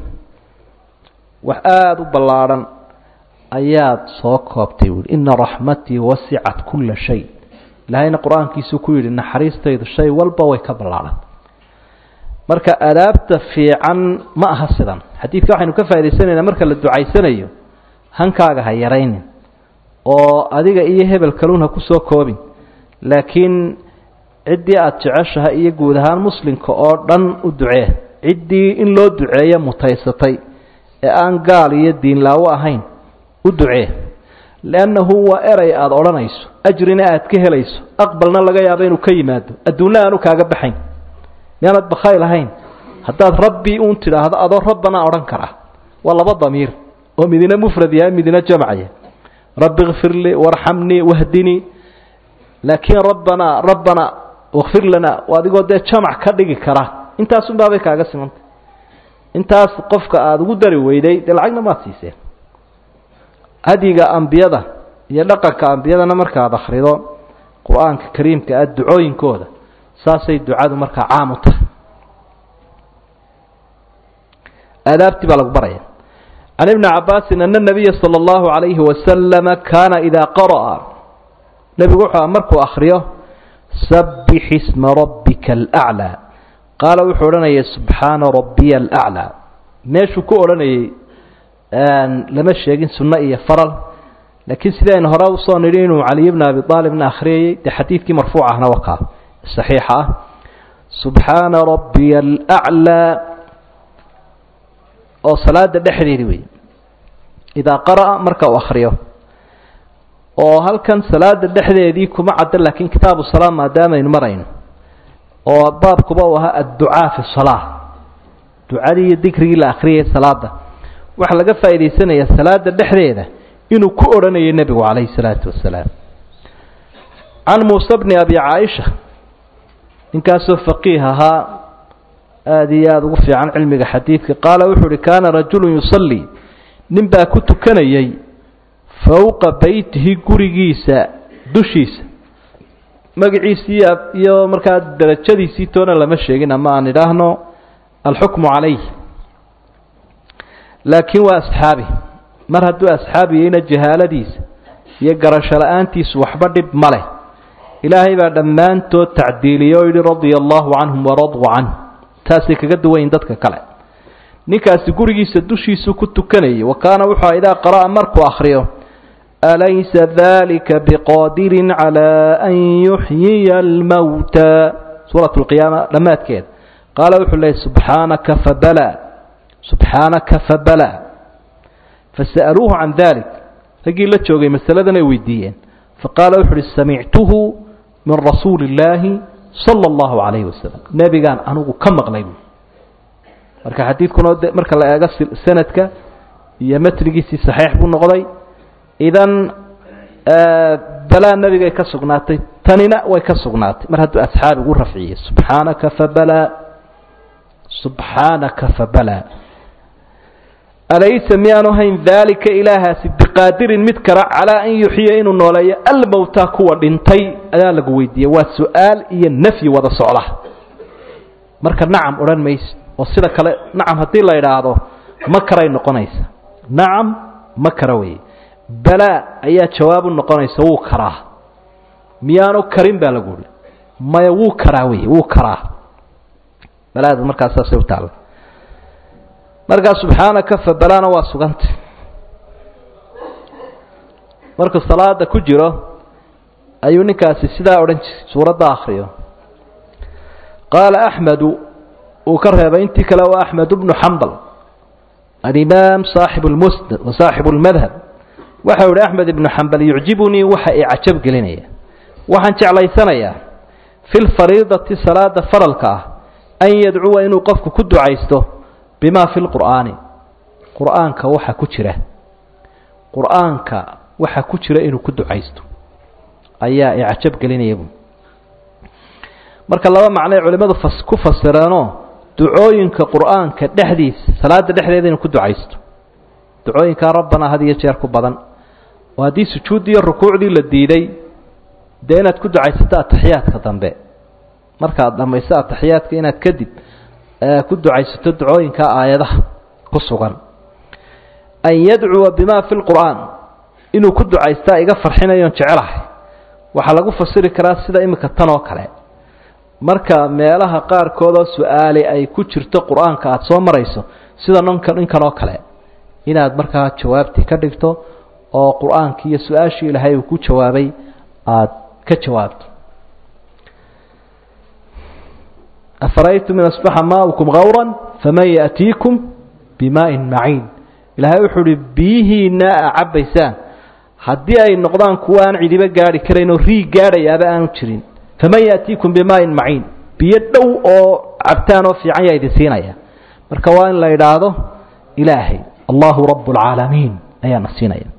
wax aada u ballaadhan ayaad soo koobtay buuhi ina raxmatii wasicat kulla shay ilaahayna qur-aankiisuu ku yidhi naxariistaydu shay walba way ka ballaadhan marka adaabta fiican ma aha sidan xadiidka waxaynu ka faa'idaysanaynaa marka la ducaysanayo hankaaga ha yaraynin oo adiga iyo hebel kaluun ha kusoo koobin laakiin ciddii aada jeceshahay iyo guud ahaan muslimka oo dhan u ducee ciddii in loo duceeyo mutaysatay ee aan gaal iyo diinlaawo ahayn u ducee liannahu waa eray aada odhanayso ajrina aad ka helayso aqbalna laga yaabo inuu ka yimaado adduunna aanu kaaga baxayn miyaanad bakhayl ahayn haddaad rabbi uun tidhaahdo adoo rabbanaa odhan kara waa laba damiir oo midina mufrad yahay midina jamcaya rabbi kfir lii warxamnii wahdinii laakiin rabbanaa rabbanaa wakfir lanaa adigoo dee jamac ka dhigi kara intaasunbaabay kaaga simantay intaas qofka aada ugu dari weyday dee lacagna maad siiseen hadyiga ambiyada iyo dhaqanka ambiyadana markaad akhrido qur-aanka kariimka ah ducooyinkooda saasay ducadu markaa caam u tahay aadaabtii baa lagu baraya can ibni cabaasin ana nabiya sala allahu calayhi wasalama kaana idaa qara'a nebigu wuxuu markuu akhriyo sabbix isma rabbika alaclaa qaala wuxuu odhanayay subxaana rabbiya alaclaa meeshuu ku odhanayay lama sheegin sunno iyo faral laakiin sidaynu hore usoo nidhi inuu caliy bna abi aalibna akhriyayey dee xadiidkii marfuuc ahna wakaa saxiixa ah subxaana rabbiya alaclaa oo salaada dhexdeedi wey idaa qara'a marka uu akhriyo oo halkan salaada dhexdeedii kuma cadda laakiin kitaabu salaa maadaamaynu marayno oo baabkuba uu ahaa adducaa fi salaa ducadii iyo dikrigii la akhriyay salaada waxaa laga faa'idaysanayaa salaada dhexdeeda inuu ku odhanayo nebigu calayhi salaatu wasalaam can muuse bni abi caaisha ninkaasoo faqiih ahaa aada iyo aada ugu fiican cilmiga xadiidka qaala wuxuu uhi kaana rajulu yusallii nin baa ku tukanayay fowqa beytihi gurigiisa dushiisa magaciisii iyo markaa darajadiisii toona lama sheegin ama aan idhaahno alxukmu calayh laakiin waa asxaabi mar hadduu asxaabiyeyna jahaaladiisa iyo garasho la-aantiisu waxba dhib ma leh ilaahay baa dhammaantood tacdiiliyey oo yidhi radia allahu canhum waraduu canh taasay kaga duwayin dadka kale ninkaasi gurigiisa dushiisu ku tukanayay wa kaana wuxuu idaa qara'a markuu akhriyo alaysa dalika biqaadirin calaa an yuxyiya almowta suurat lqiyaama dhammaadkeeda qaala wuxuu leeyay subxaanaka fabala subxaanaka fabala fasa'aluuhu can dalik raggii la joogay masaladan ay weydiiyeen faqaala wuxu uhi samictuhu min rasuuli illaahi sala allahu calayhi wasalam nebigaan anigu ka maqlay buui marka xadiidkuna marka la eego sanadka iyo matnigiisii saxiix buu noqday idan balaa nebigay ka sugnaatay tanina way ka sugnaatay mar hadduu asxaabigu rafciyey subxaanaka fabala subxaanaka fabala alaysa miyaanu hayn daalika ilaahaasi biqaadirin mid kale calaa an yuxyiya inuu nooleeyo almowta kuwa dhintay ayaa lagu weydiiyey waa su-aal iyo nafyi wada socda marka nacam odhan mayse oo sida kale nacam haddii la idhaahdo ma karay noqonaysa nacam ma kara weye balaa ayaa jawaabu noqonaysa wuu karaa miyaanu karin baa lagu uhi maya wuu karaa wey wuu karaa balaada markaas saasay u taalla markaa subxaanaka fabalana waa suganta markuu salaada ku jiro ayuu ninkaasi sidaa odhan jiray suuradda akhriyo qaala axmedu uu ka reebay intii kale waa axmed bnu xambal alimaam saaxibu lmusnad wa saaxibu lmadhab waxau ihi axmed ibnu xambal yucjibunii waxa i cajab gelinaya waxaan jeclaysanayaa fi lfariidati salaada faralka ah an yadcuwa inuu qofku ku ducaysto bimaa fi lqur'aani qur'aanka waxa ku jira qur'aanka waxa ku jira inuu ku ducaysto ayaa i cajab gelinaya bu marka laba macnoay culimmadu fas ku fasireenoo ducooyinka qur'aanka dhexdiisa salaada dhexdeeda inuu ku ducaysto ducooyinkaa rabbana had iyo jeer ku badan oo haddii sujuuddii iyo rukuucdii la diiday dee inaad ku ducaysato ataxiyaadka dambe markaad dhammayso ataxiyaadka inaad kadib ku ducaysato ducooyinka aayadaha ku sugan an yadcuwa bima fi lqur'aan inuu ku ducaystaa iga farxinayoon jecelahay waxaa lagu fasiri karaa sida imika tan oo kale marka meelaha qaarkoodoo su-aali ay ku jirto qur-aanka aada soo marayso sida nonka ninkan oo kale inaad markaa jawaabtii ka dhigto oo qur-aankii iyo su-aashii ilaahay uu ku jawaabay aada ka jawaabto afaraytum in asbaxa maaukum gawran faman yaأtiikum bimaaءin maciin ilaahay wuxuu uhi biyihiina a cabbaysaan haddii ay noqdaan kuwa aan cidiba gaari karayn oo riig gaadhayaaba aanu jirin faman yaأtiikum bimaaءin maciin biyo dhow oo cabtaan oo fiican yaa idin siinaya marka waa in la idhaahdo ilaahay allahu rab اlcaalamiin ayaana siinaya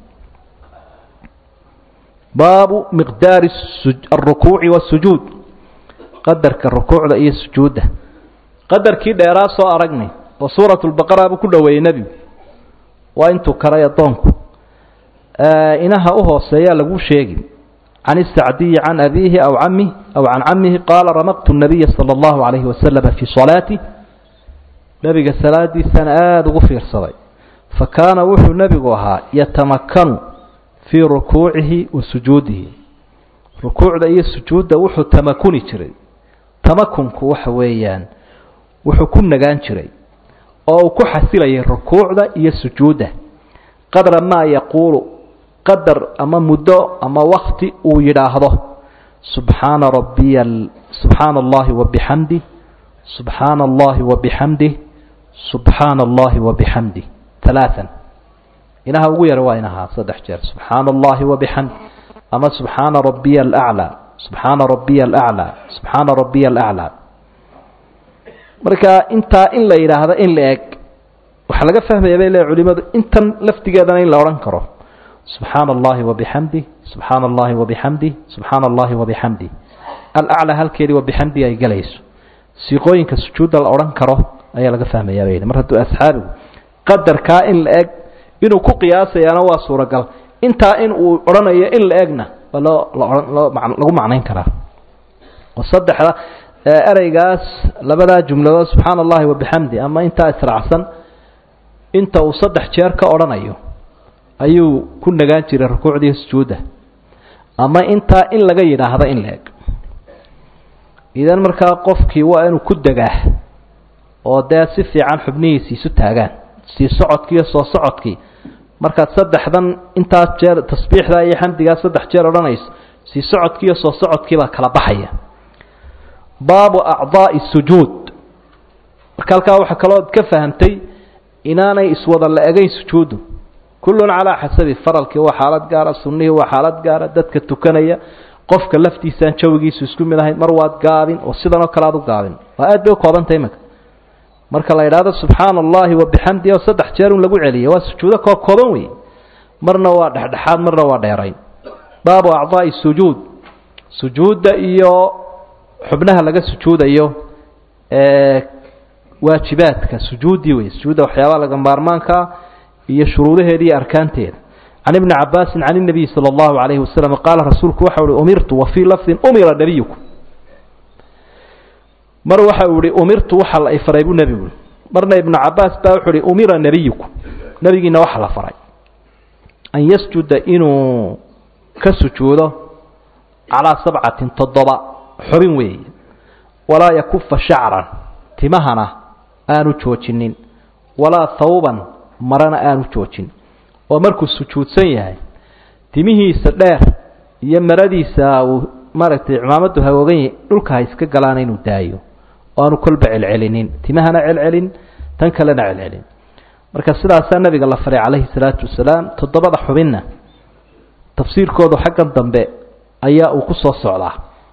baabu miqdaari aلrukuuci wالsujuud qadarka rukuucda iyo sujuudda qadarkii dheeraa soo aragnay oo suuraة اlbaqara buu ku dhoweeyey nebigu waa intuu karay addoonku inaha u hooseeyaa lagu sheegi can الsacdiyi can abiihi aw camih aw can camihi qaala ramaqtu الnabiya salى اllahu عalayhi waslama fii salaati nebiga salaadiisana aada ugu fiirsaday fakaana wuxuu nebigu ahaa yatamakanu fii rukuucihi wa sujuudihi rukuucda iyo sujuudda wuxuu tamakuni jiray tamakunku waxa weeyaan wuxuu ku nagaan jiray oo uu ku xasilayay rukuucda iyo sujuudda qadra maa yaquulu qadar ama muddo ama wakti uu yidhaahdo subxaana rabbiya subxaana allahi wabixamdih subxaana allahi wabixamdih subxaana allahi wabixamdih alaaan inaha ugu yara waa inahaa saddex jeer subxaana allahi wabixamdi ama subxaana rabbiya alaclaa subxaana rabbiya alaclaa subxaana rabbiya alaclaa marka intaa in la yidhaahdo in la eg waxaa laga fahmaya bay le culimadu intan laftigeedana in la odhan karo subxaana allahi wabixamdih subxaana allahi wabixamdih subxaana allahi wabixamdih alaclaa halkeedii wabixamdi ay gelayso siiqooyinka sujuudda la odhan karo ayaa laga fahmayaa bay mar hadduu asxaabigu qadarkaa in la eg inuu ku qiyaasayaana waa suuragal intaa in uu odhanayo in la egna waa loo loo lagu macnayn karaa oo saddexda ereygaas labadaa jumladood subxaana allahi wabixamdi ama intaa israacsan inta uu saddex jeer ka odhanayo ayuu ku nagaan jiray rukuucdii sujuudda ama intaa in laga yidhaahdo in la eg idan markaa qofkii waa inuu ku degaa oo dee si fiican xubnihiisi isu taagaan sii socodkii iyo soo socodkii markaad saddexdan intaas jeer tasbiixdaa iyo xamdigaa saddex jeer odhanayso sii socodkii iyo soo socodkiibaa kala baxaya baabu acdaa'i sujuud marka halkaa waxaa kaloo ka fahamtay inaanay iswada la egayn sujuuddu kullun calaa xasabi faralkii waa xaalad gaara sunnihii waa xaalad gaara dadka tukanaya qofka laftiisaan jawigiisu isku mid ahayn mar waad gaabin oo sidan oo kale aad u gaabin waa aad bay u koobantay imanka marka la yidhaahdo subxaana allahi wabixamdi oo saddex jeer un lagu celiya waa sujuudo koo kooban wey marna waa dhexdhexaad marna waa dheerayn baabu acdaa'i sujuud sujuudda iyo xubnaha laga sujuudayo waajibaadka sujuuddii wey sujuudda waxyaabaha laga maarmaankaa iyo shuruudaheeda iyo arkaanteeda can ibni cabaasin can الnabiy salى اllahu alayhi wasalam qaala rasuulku waxa uhi umirtu wa fii lafdin umira nabiyuku mar waxa uu ihi umirtu waxa la faray buu nebigu marna ibnu cabaas baa wuxuu ihi umira nebiyuku nebigiina waxa la faray an yasjuda inuu ka sujuudo calaa sabcatin toddoba xubin weeye walaa yakufa shacran timahana aanu joojinin walaa thawban marana aanu joojin oo markuu sujuudsan yahay timihiisa dheer iyo maradiisa uu maaragtay cimaamadu hagoogan yahay dhulka ha iska galaana inuu daayo oo aanu kolba celcelinin timahana celcelin tan kalena celcelin marka sidaasaa nabiga la faray calayhi salaatu wasalaam toddobada xubinna tafsiirkoodu xaggan dambe ayaa uu ku soo socdaa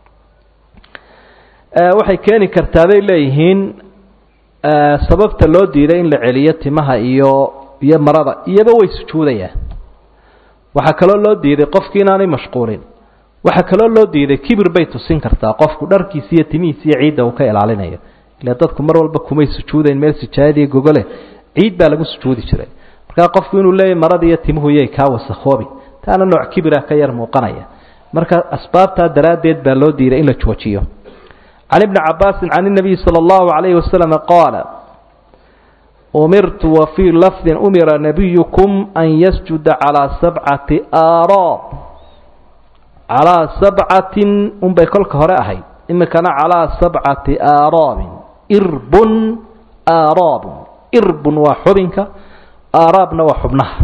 waxay keeni kartaa bay leeyihiin sababta loo diiday in la celiyo timaha iyo iyo marada iyoba way sujuudayaan waxaa kaloo loo diiday qofki inaanay mashquulin waxaa kaloo loo diiday kibir bay tusin kartaa qofku dharkiisa iyo timihiisa iyo ciidda uu ka ilaalinayo ile dadku mar walba kumay sujuudayn meel sijaayadiiyo gogole ciid baa lagu sujuudi jiray markaa qofku inuu leeyahy marada iyo timuhu yay kaa wasakhoobi taana nooc kibira ka yar muuqanaya marka asbaabtaa daraaddeed baa loo diiday in la joojiyo can ibni cabaasin can الnabiyi salى اllahu عalayhi wasalam qaala umirtu wa fii lafdin umira nabiyukum an yasjuda calىa sabcati aaraab calىa sabcatin unbay kolka hore ahayd imikana calىa sabcati aaraabin irbun aaraabun irbun waa xubinka aaraabna waa xubnaha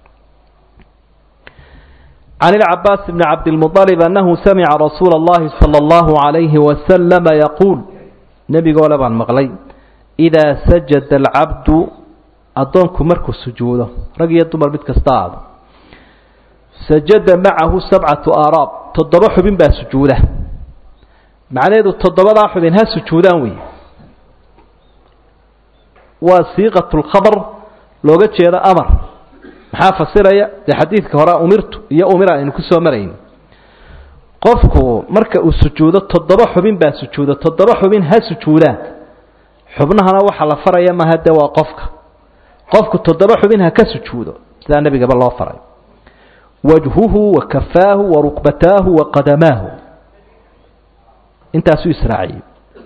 can ilcabaas bni cabdilmuطalib annahu samica rasuula اllahi salى اllahu عalayhi wasalama yaquul nebigoole baan maqlay idaa sajada alcabdu addoonku markuu sujuudo rag iyo dumar mid kasta aado sajada macahu sabcatu aaraab toddoba xubin baa sujuuda macnaheedu toddobadaa xubin ha sujuudaan wey waa siiqat lkhabar looga jeedo amar maxaa fasiraya dee xadiidka hore umirtu iyo umira aynu kusoo marayn qofku marka uu sujuudo toddoba xubin baa sujuuda toddoba xubin ha sujuudaan xubnahana waxaa la faraya maha dee waa qofka qofku toddoba xubin ha ka sujuudo sidaa nebigaba loo faray wajhuhu wa kafaahu wa rukbataahu wa qadamaahu intaasuu israaciyey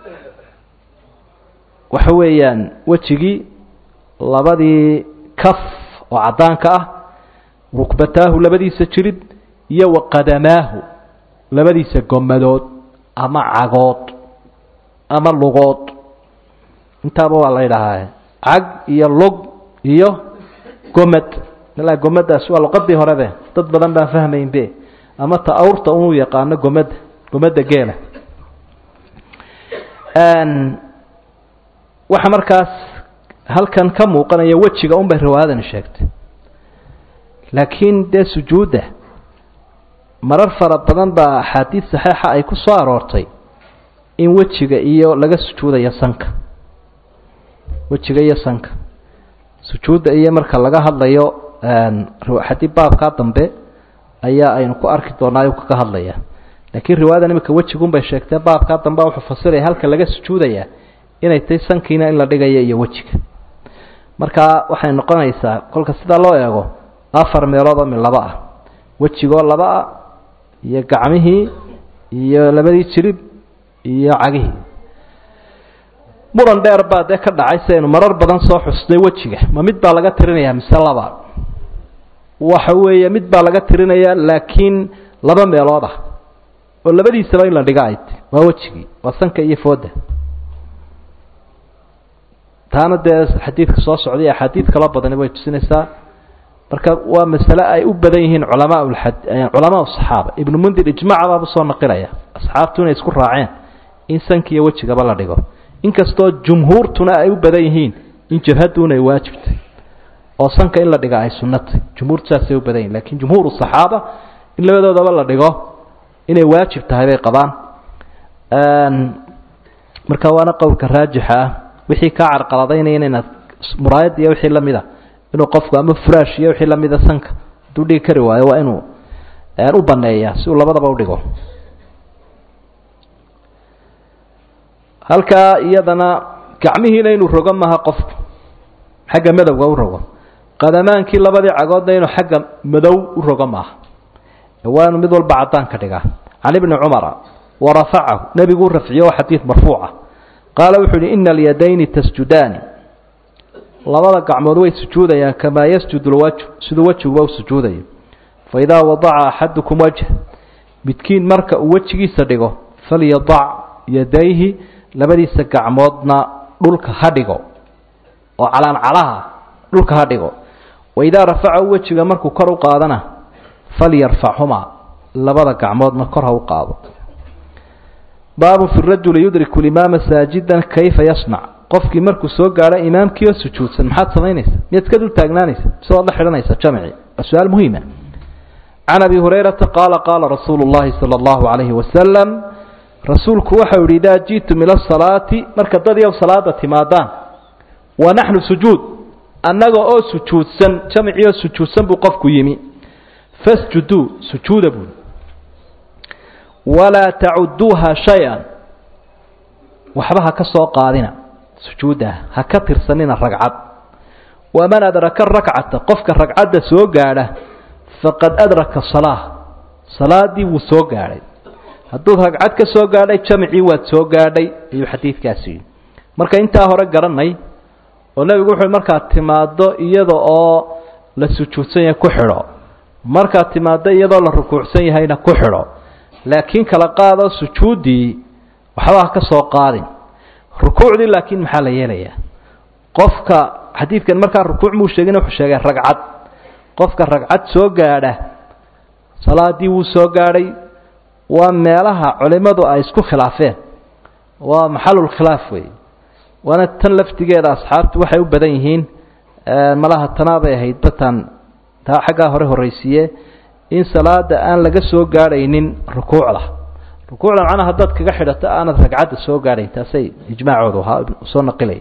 waxa weeyaan wejigii labadii kaf oo caddaanka ah rukbataahu labadiisa jirid iyo wa qadamaahu labadiisa gomadood ama cagood ama lugood intaaba waa la ydhahaa cag iyo lug iyo gomad ilaa gomadaas waa luqadii horebe dad badan baan fahmaynbe ama ta awrta unu yaqaano gomada gomada geela waxa markaas halkan ka muuqanaya wejiga un bay riwaayadani sheegtay laakiin dee sujuudda marar fara badan baa axaadiid saxiixa ay ku soo aroortay in wejiga iyo laga sujuudayo sanka wejiga iyo sanka sujuudda iyo marka laga hadlayo xadii baabkaa dambe ayaa aynu ku arki doonaa kaga hadlaya laakiin riwaayadan imika wejigun bay sheegtee baabkaa dambe wuxuu fasiraya halka laga sujuudayaa inay tahay sankiina in la dhigayo iyo wejiga marka waxay noqonaysaa kolka sidaa loo eego afar meelood oo mid laba ah wejigoo laba ah iyo gacmihii iyo labadii jirib iyo cagihii muran dheer baa dee ka dhacay si aynu marar badan soo xusnay wejiga ma mid baa laga tirinayaa mise laba waxa weeye mid baa laga tirinayaa laakiin laba meelood ah oo labadiisaba in la dhiga ay ti waa wejigii waa sanka iyo fooda taana dee xadiidka soo socday axaadiid kala badani way tusinaysaa marka waa masale ay u badan yihiin culamaa culamaa saxaaba ibnu mundir ijmaca baaba soo naqilaya asxaabtu inay isku raaceen in sanka iyo wejigaba la dhigo inkastoo jumhuurtuna ay u badan yihiin in jabhaduuna ay waajibtay oo sanka in la dhiga ay sunnatay jumhuurtu saasay u badan yihin lakin jumhuur saxaaba in labadoodaba la dhigo inay waajib tahay bay qabaan marka waana qowlka raajixa ah wixii kaa carqaladaynaya inaad muraayad iyo wixii lamid a inuu qofku ama furaash iyo wixii lamida sanka hadduu dhigi kari waayo waa inuu u baneeyaa si uu labadaba udhigo halkaa iyadana gacmihiina inuu rogo maha qofku xagga madowga u rogo qadamaankii labadii cagoodna inuu xagga madow u rogo maaha waa inuu mid walba caddaan ka dhigaa can ibni cumara warafacahu nebiguu rafciyo oo xadiid marfuuca qaala wuxuu uhi ina alyadayni tasjudaani labada gacmood way sujuudayaan kamaa yasjudu lwajh siduu wejiguba u sujuudayo faidaa wadaca axadukum wajh midkiin marka uu wejigiisa dhigo falyadac yadayhi labadiisa gacmoodna dhulka ha dhigo oo calaancalaha dhulka ha dhigo waidaa rafaca wejiga markuu kor u qaadana falyarfachumaa labada gacmoodna kor ha u qaado baabu fi rajuli yudriku limaama saajidan kayfa yasnac qofkii markuu soo gaadho imaamkii oo sujuudsan maxaad samaynaysa miyaad iska dul taagnaanaysa mise waad la xidhanaysa jamci waa su-aal muhiima can abi hurayrata qaala qaala rasuulu llahi sala allahu calayhi wasalam rasuulku waxau yihi idaa ji'tum ila asalaati marka dad yow salaada timaadaan wa naxnu sujuud annaga oo sujuudsan jamcii oo sujuudsan buu qofku yimi fasjuduu sujuuda buuli walaa tacuduuha shay-an waxba ha ka soo qaadina sujuudda ha ka tirsanina ragcad waman adraka rakcata qofka ragcadda soo gaadha faqad adraka salaa salaadii wuu soo gaadhay hadduud ragcad ka soo gaadhay jamcii waad soo gaadhay ayuu xadiidkaasi yidhi marka intaa hore garanay oo nebigu wuxuu markaad timaaddo iyada oo la sujuudsan yahay ku xidho markaad timaaddo iyadoo la rukuucsan yahayna ku xidho laakiin kala qaado sujuuddii waxba ha ka soo qaadin rukuucdii laakiin maxaa la yeelayaa qofka xadiidkan markaa rukuuc muu sheegin wuxuu sheegay ragcad qofka ragcad soo gaadha salaadii wuu soo gaadhay waa meelaha culimmadu ay isku khilaafeen waa maxalulkhilaaf wey waana tan laftigeeda asxaabtu waxay u badan yihiin malaha tanaabay ahayd batan taa xaggaa hore horraysiiye in salaada aan laga soo gaadhaynin rukuucda rukuucda macnaha haddaad kaga xidhato aanad ragcadda soo gaadhayn taasay ijmaacoodu ahaa soo naqilaya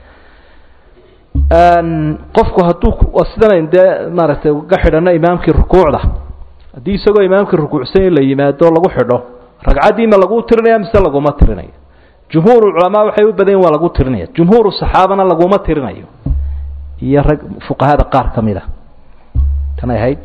qofku hadduu sidan dee maaragtay uga xidhano imaamkii rukuucda haddii isagoo imaamkii rukuucsan la yimaado lagu xidho ragcaddii ma lagu tirinaya mise laguma tirinayo jumhuur culamaa waxay u badan yihin waa lagu tirinaya jumhuuru saxaabana laguma tirinayo iyo rag fuqahada qaar ka mid a tanay ahayd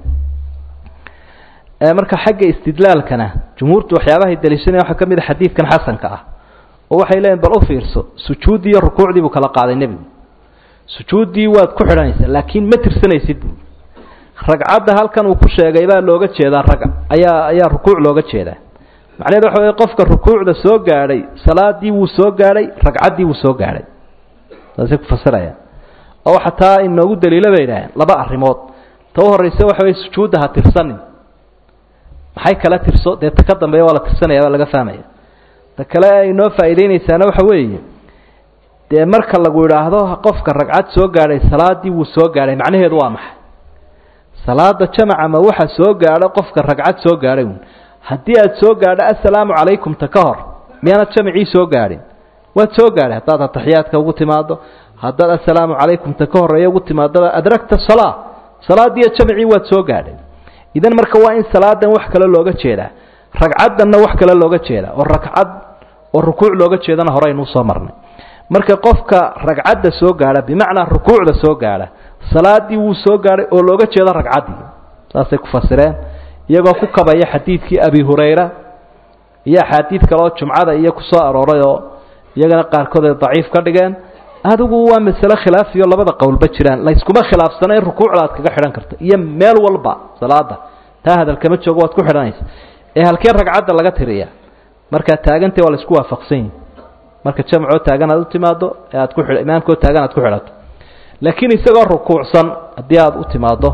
marka xagga istidlaalkana jumhuurtu waxyaabahay daliishanaya waxaa ka mid a xadiidkan xasanka ah oo waxay leeyihin bal u fiirso sujuuddii iyo rukuucdii buu kala qaaday nebigu sujuuddii waad ku xidhanaysaa laakiin ma tirsanaysid buu ragcadda halkan uu ku sheegay baa looga jeedaa ragga ayaa ayaa rukuuc looga jeedaa macnaheed waxa wey qofka rukuucda soo gaadhay salaadii wuu soo gaadhay ragcaddii wuu soo gaadhay saasay ku fasirayaan oo xataa inoogu daliilo bay idhaaheen laba arrimood ta u horraysa waxa wey sujuudda ha tirsanin maxay kala tirso dee ta ka dambeeya waa la tirsanaya waa laga fahmaya ta kale ay inoo faa'iideynaysaana waxa weeye dee marka lagu idhaahdo qofka ragcad soo gaadhay salaadii wuu soo gaadhay macnaheedu waa maxay salaada jamaca ma waxa soo gaadho qofka ragcad soo gaadhay uun haddii aad soo gaadho assalaamu calaykum ta ka hor miyaanad jamacii soo gaadhin waad soo gaadhay haddaad ataxiyaadka ugu timaaddo haddaad assalaamu calaykum ta ka horreeya ugu timaaddoba adragta salaa salaadiiyo jamacii waad soo gaadhay idan marka waa in salaadan wax kale looga jeedaa ragcaddanna wax kale looga jeedaa oo ragcad oo rukuuc looga jeedana hore aynuu soo marnay marka qofka ragcadda soo gaadha bimacnaa rukuucda soo gaadha salaadii wuu soo gaadhay oo looga jeedo ragcaddii saasay ku fasireen iyagoo ku kabaya xadiidkii abi hurayra iyo axaadiid kaleoo jumcada iyo ku soo arooray oo iyagana qaarkood ay daciif ka dhigeen adigu waa masale khilaafiyo labada qowlba jiraan layskuma khilaafsana in rukuucda aad kaga xidhan karto iyo meel walba salaada taa hadalkama joogo waad ku xidhanaysa ee halkee ragcadda laga tiriya markaad taagantay waa laisku waafaqsan yihi marka jamcoo taagan aad u timaado ee aad ku xidh imaamkoo taagan aad ku xidhato laakiin isagoo rukuucsan haddii aada u timaaddo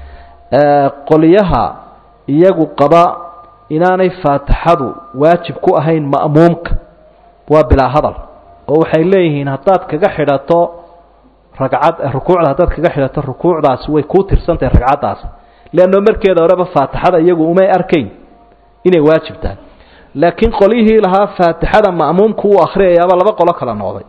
qoliyaha iyagu qaba inaanay faatixadu waajib ku ahayn ma'muumka waa bilaa hadal oo waxay leeyihiin haddaad kaga xidhato ragcad rukuucda haddaad kaga xidhato rukuucdaasi way kuu tirsantahay ragcaddaasi leanno markeeda horeba faatixada iyagu umay arkayn inay waajib tahay laakiin qolyihii lahaa faatixada ma'muumku uu akhriyayaaba laba qolo kala noqday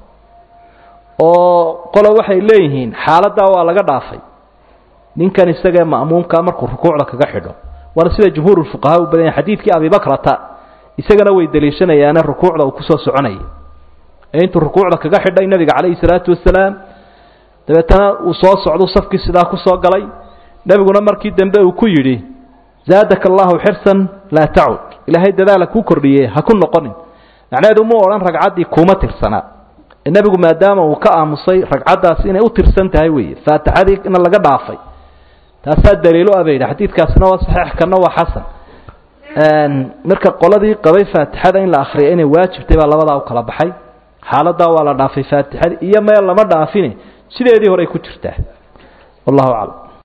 oo qolo waxay leeyihiin xaaladdaa waa laga dhaafay ninkan isagaee ma'muumkaa markuu rukuucda kaga xidho waana sida jumhuurulfuqahaa u badan yahay xadiidkii abibakrata isagana way daliishanayaane rukuucda uu kusoo soconayay ee intuu rukuucda kaga xidhay nebiga calayhi salaatu wasalaam dabeetana uu soo socdu safkii sidaa kusoo galay nebiguna markii dambe uu ku yidhi zaadaka allahu xirsan laa tacud ilaahay dadaala kuu kordhiye ha ku noqonin macnaheedu muu odhan ragcaddii kuuma tirsanaa nebigu maadaama uu ka aamusay ragcaddaasi inay u tirsan tahay weeye faatixadiina laga dhaafay taasaa daliilo ah bay yidhi xadiidkaasina waa saxiix kana waa xasan marka qoladii qabay faatixada in la akhriya inay waajibtay baa labadaa u kala baxay xaaladaa waa la dhaafay faatixadii iyo meel lama dhaafine sideedii horey ku jirtaa wallahu aclam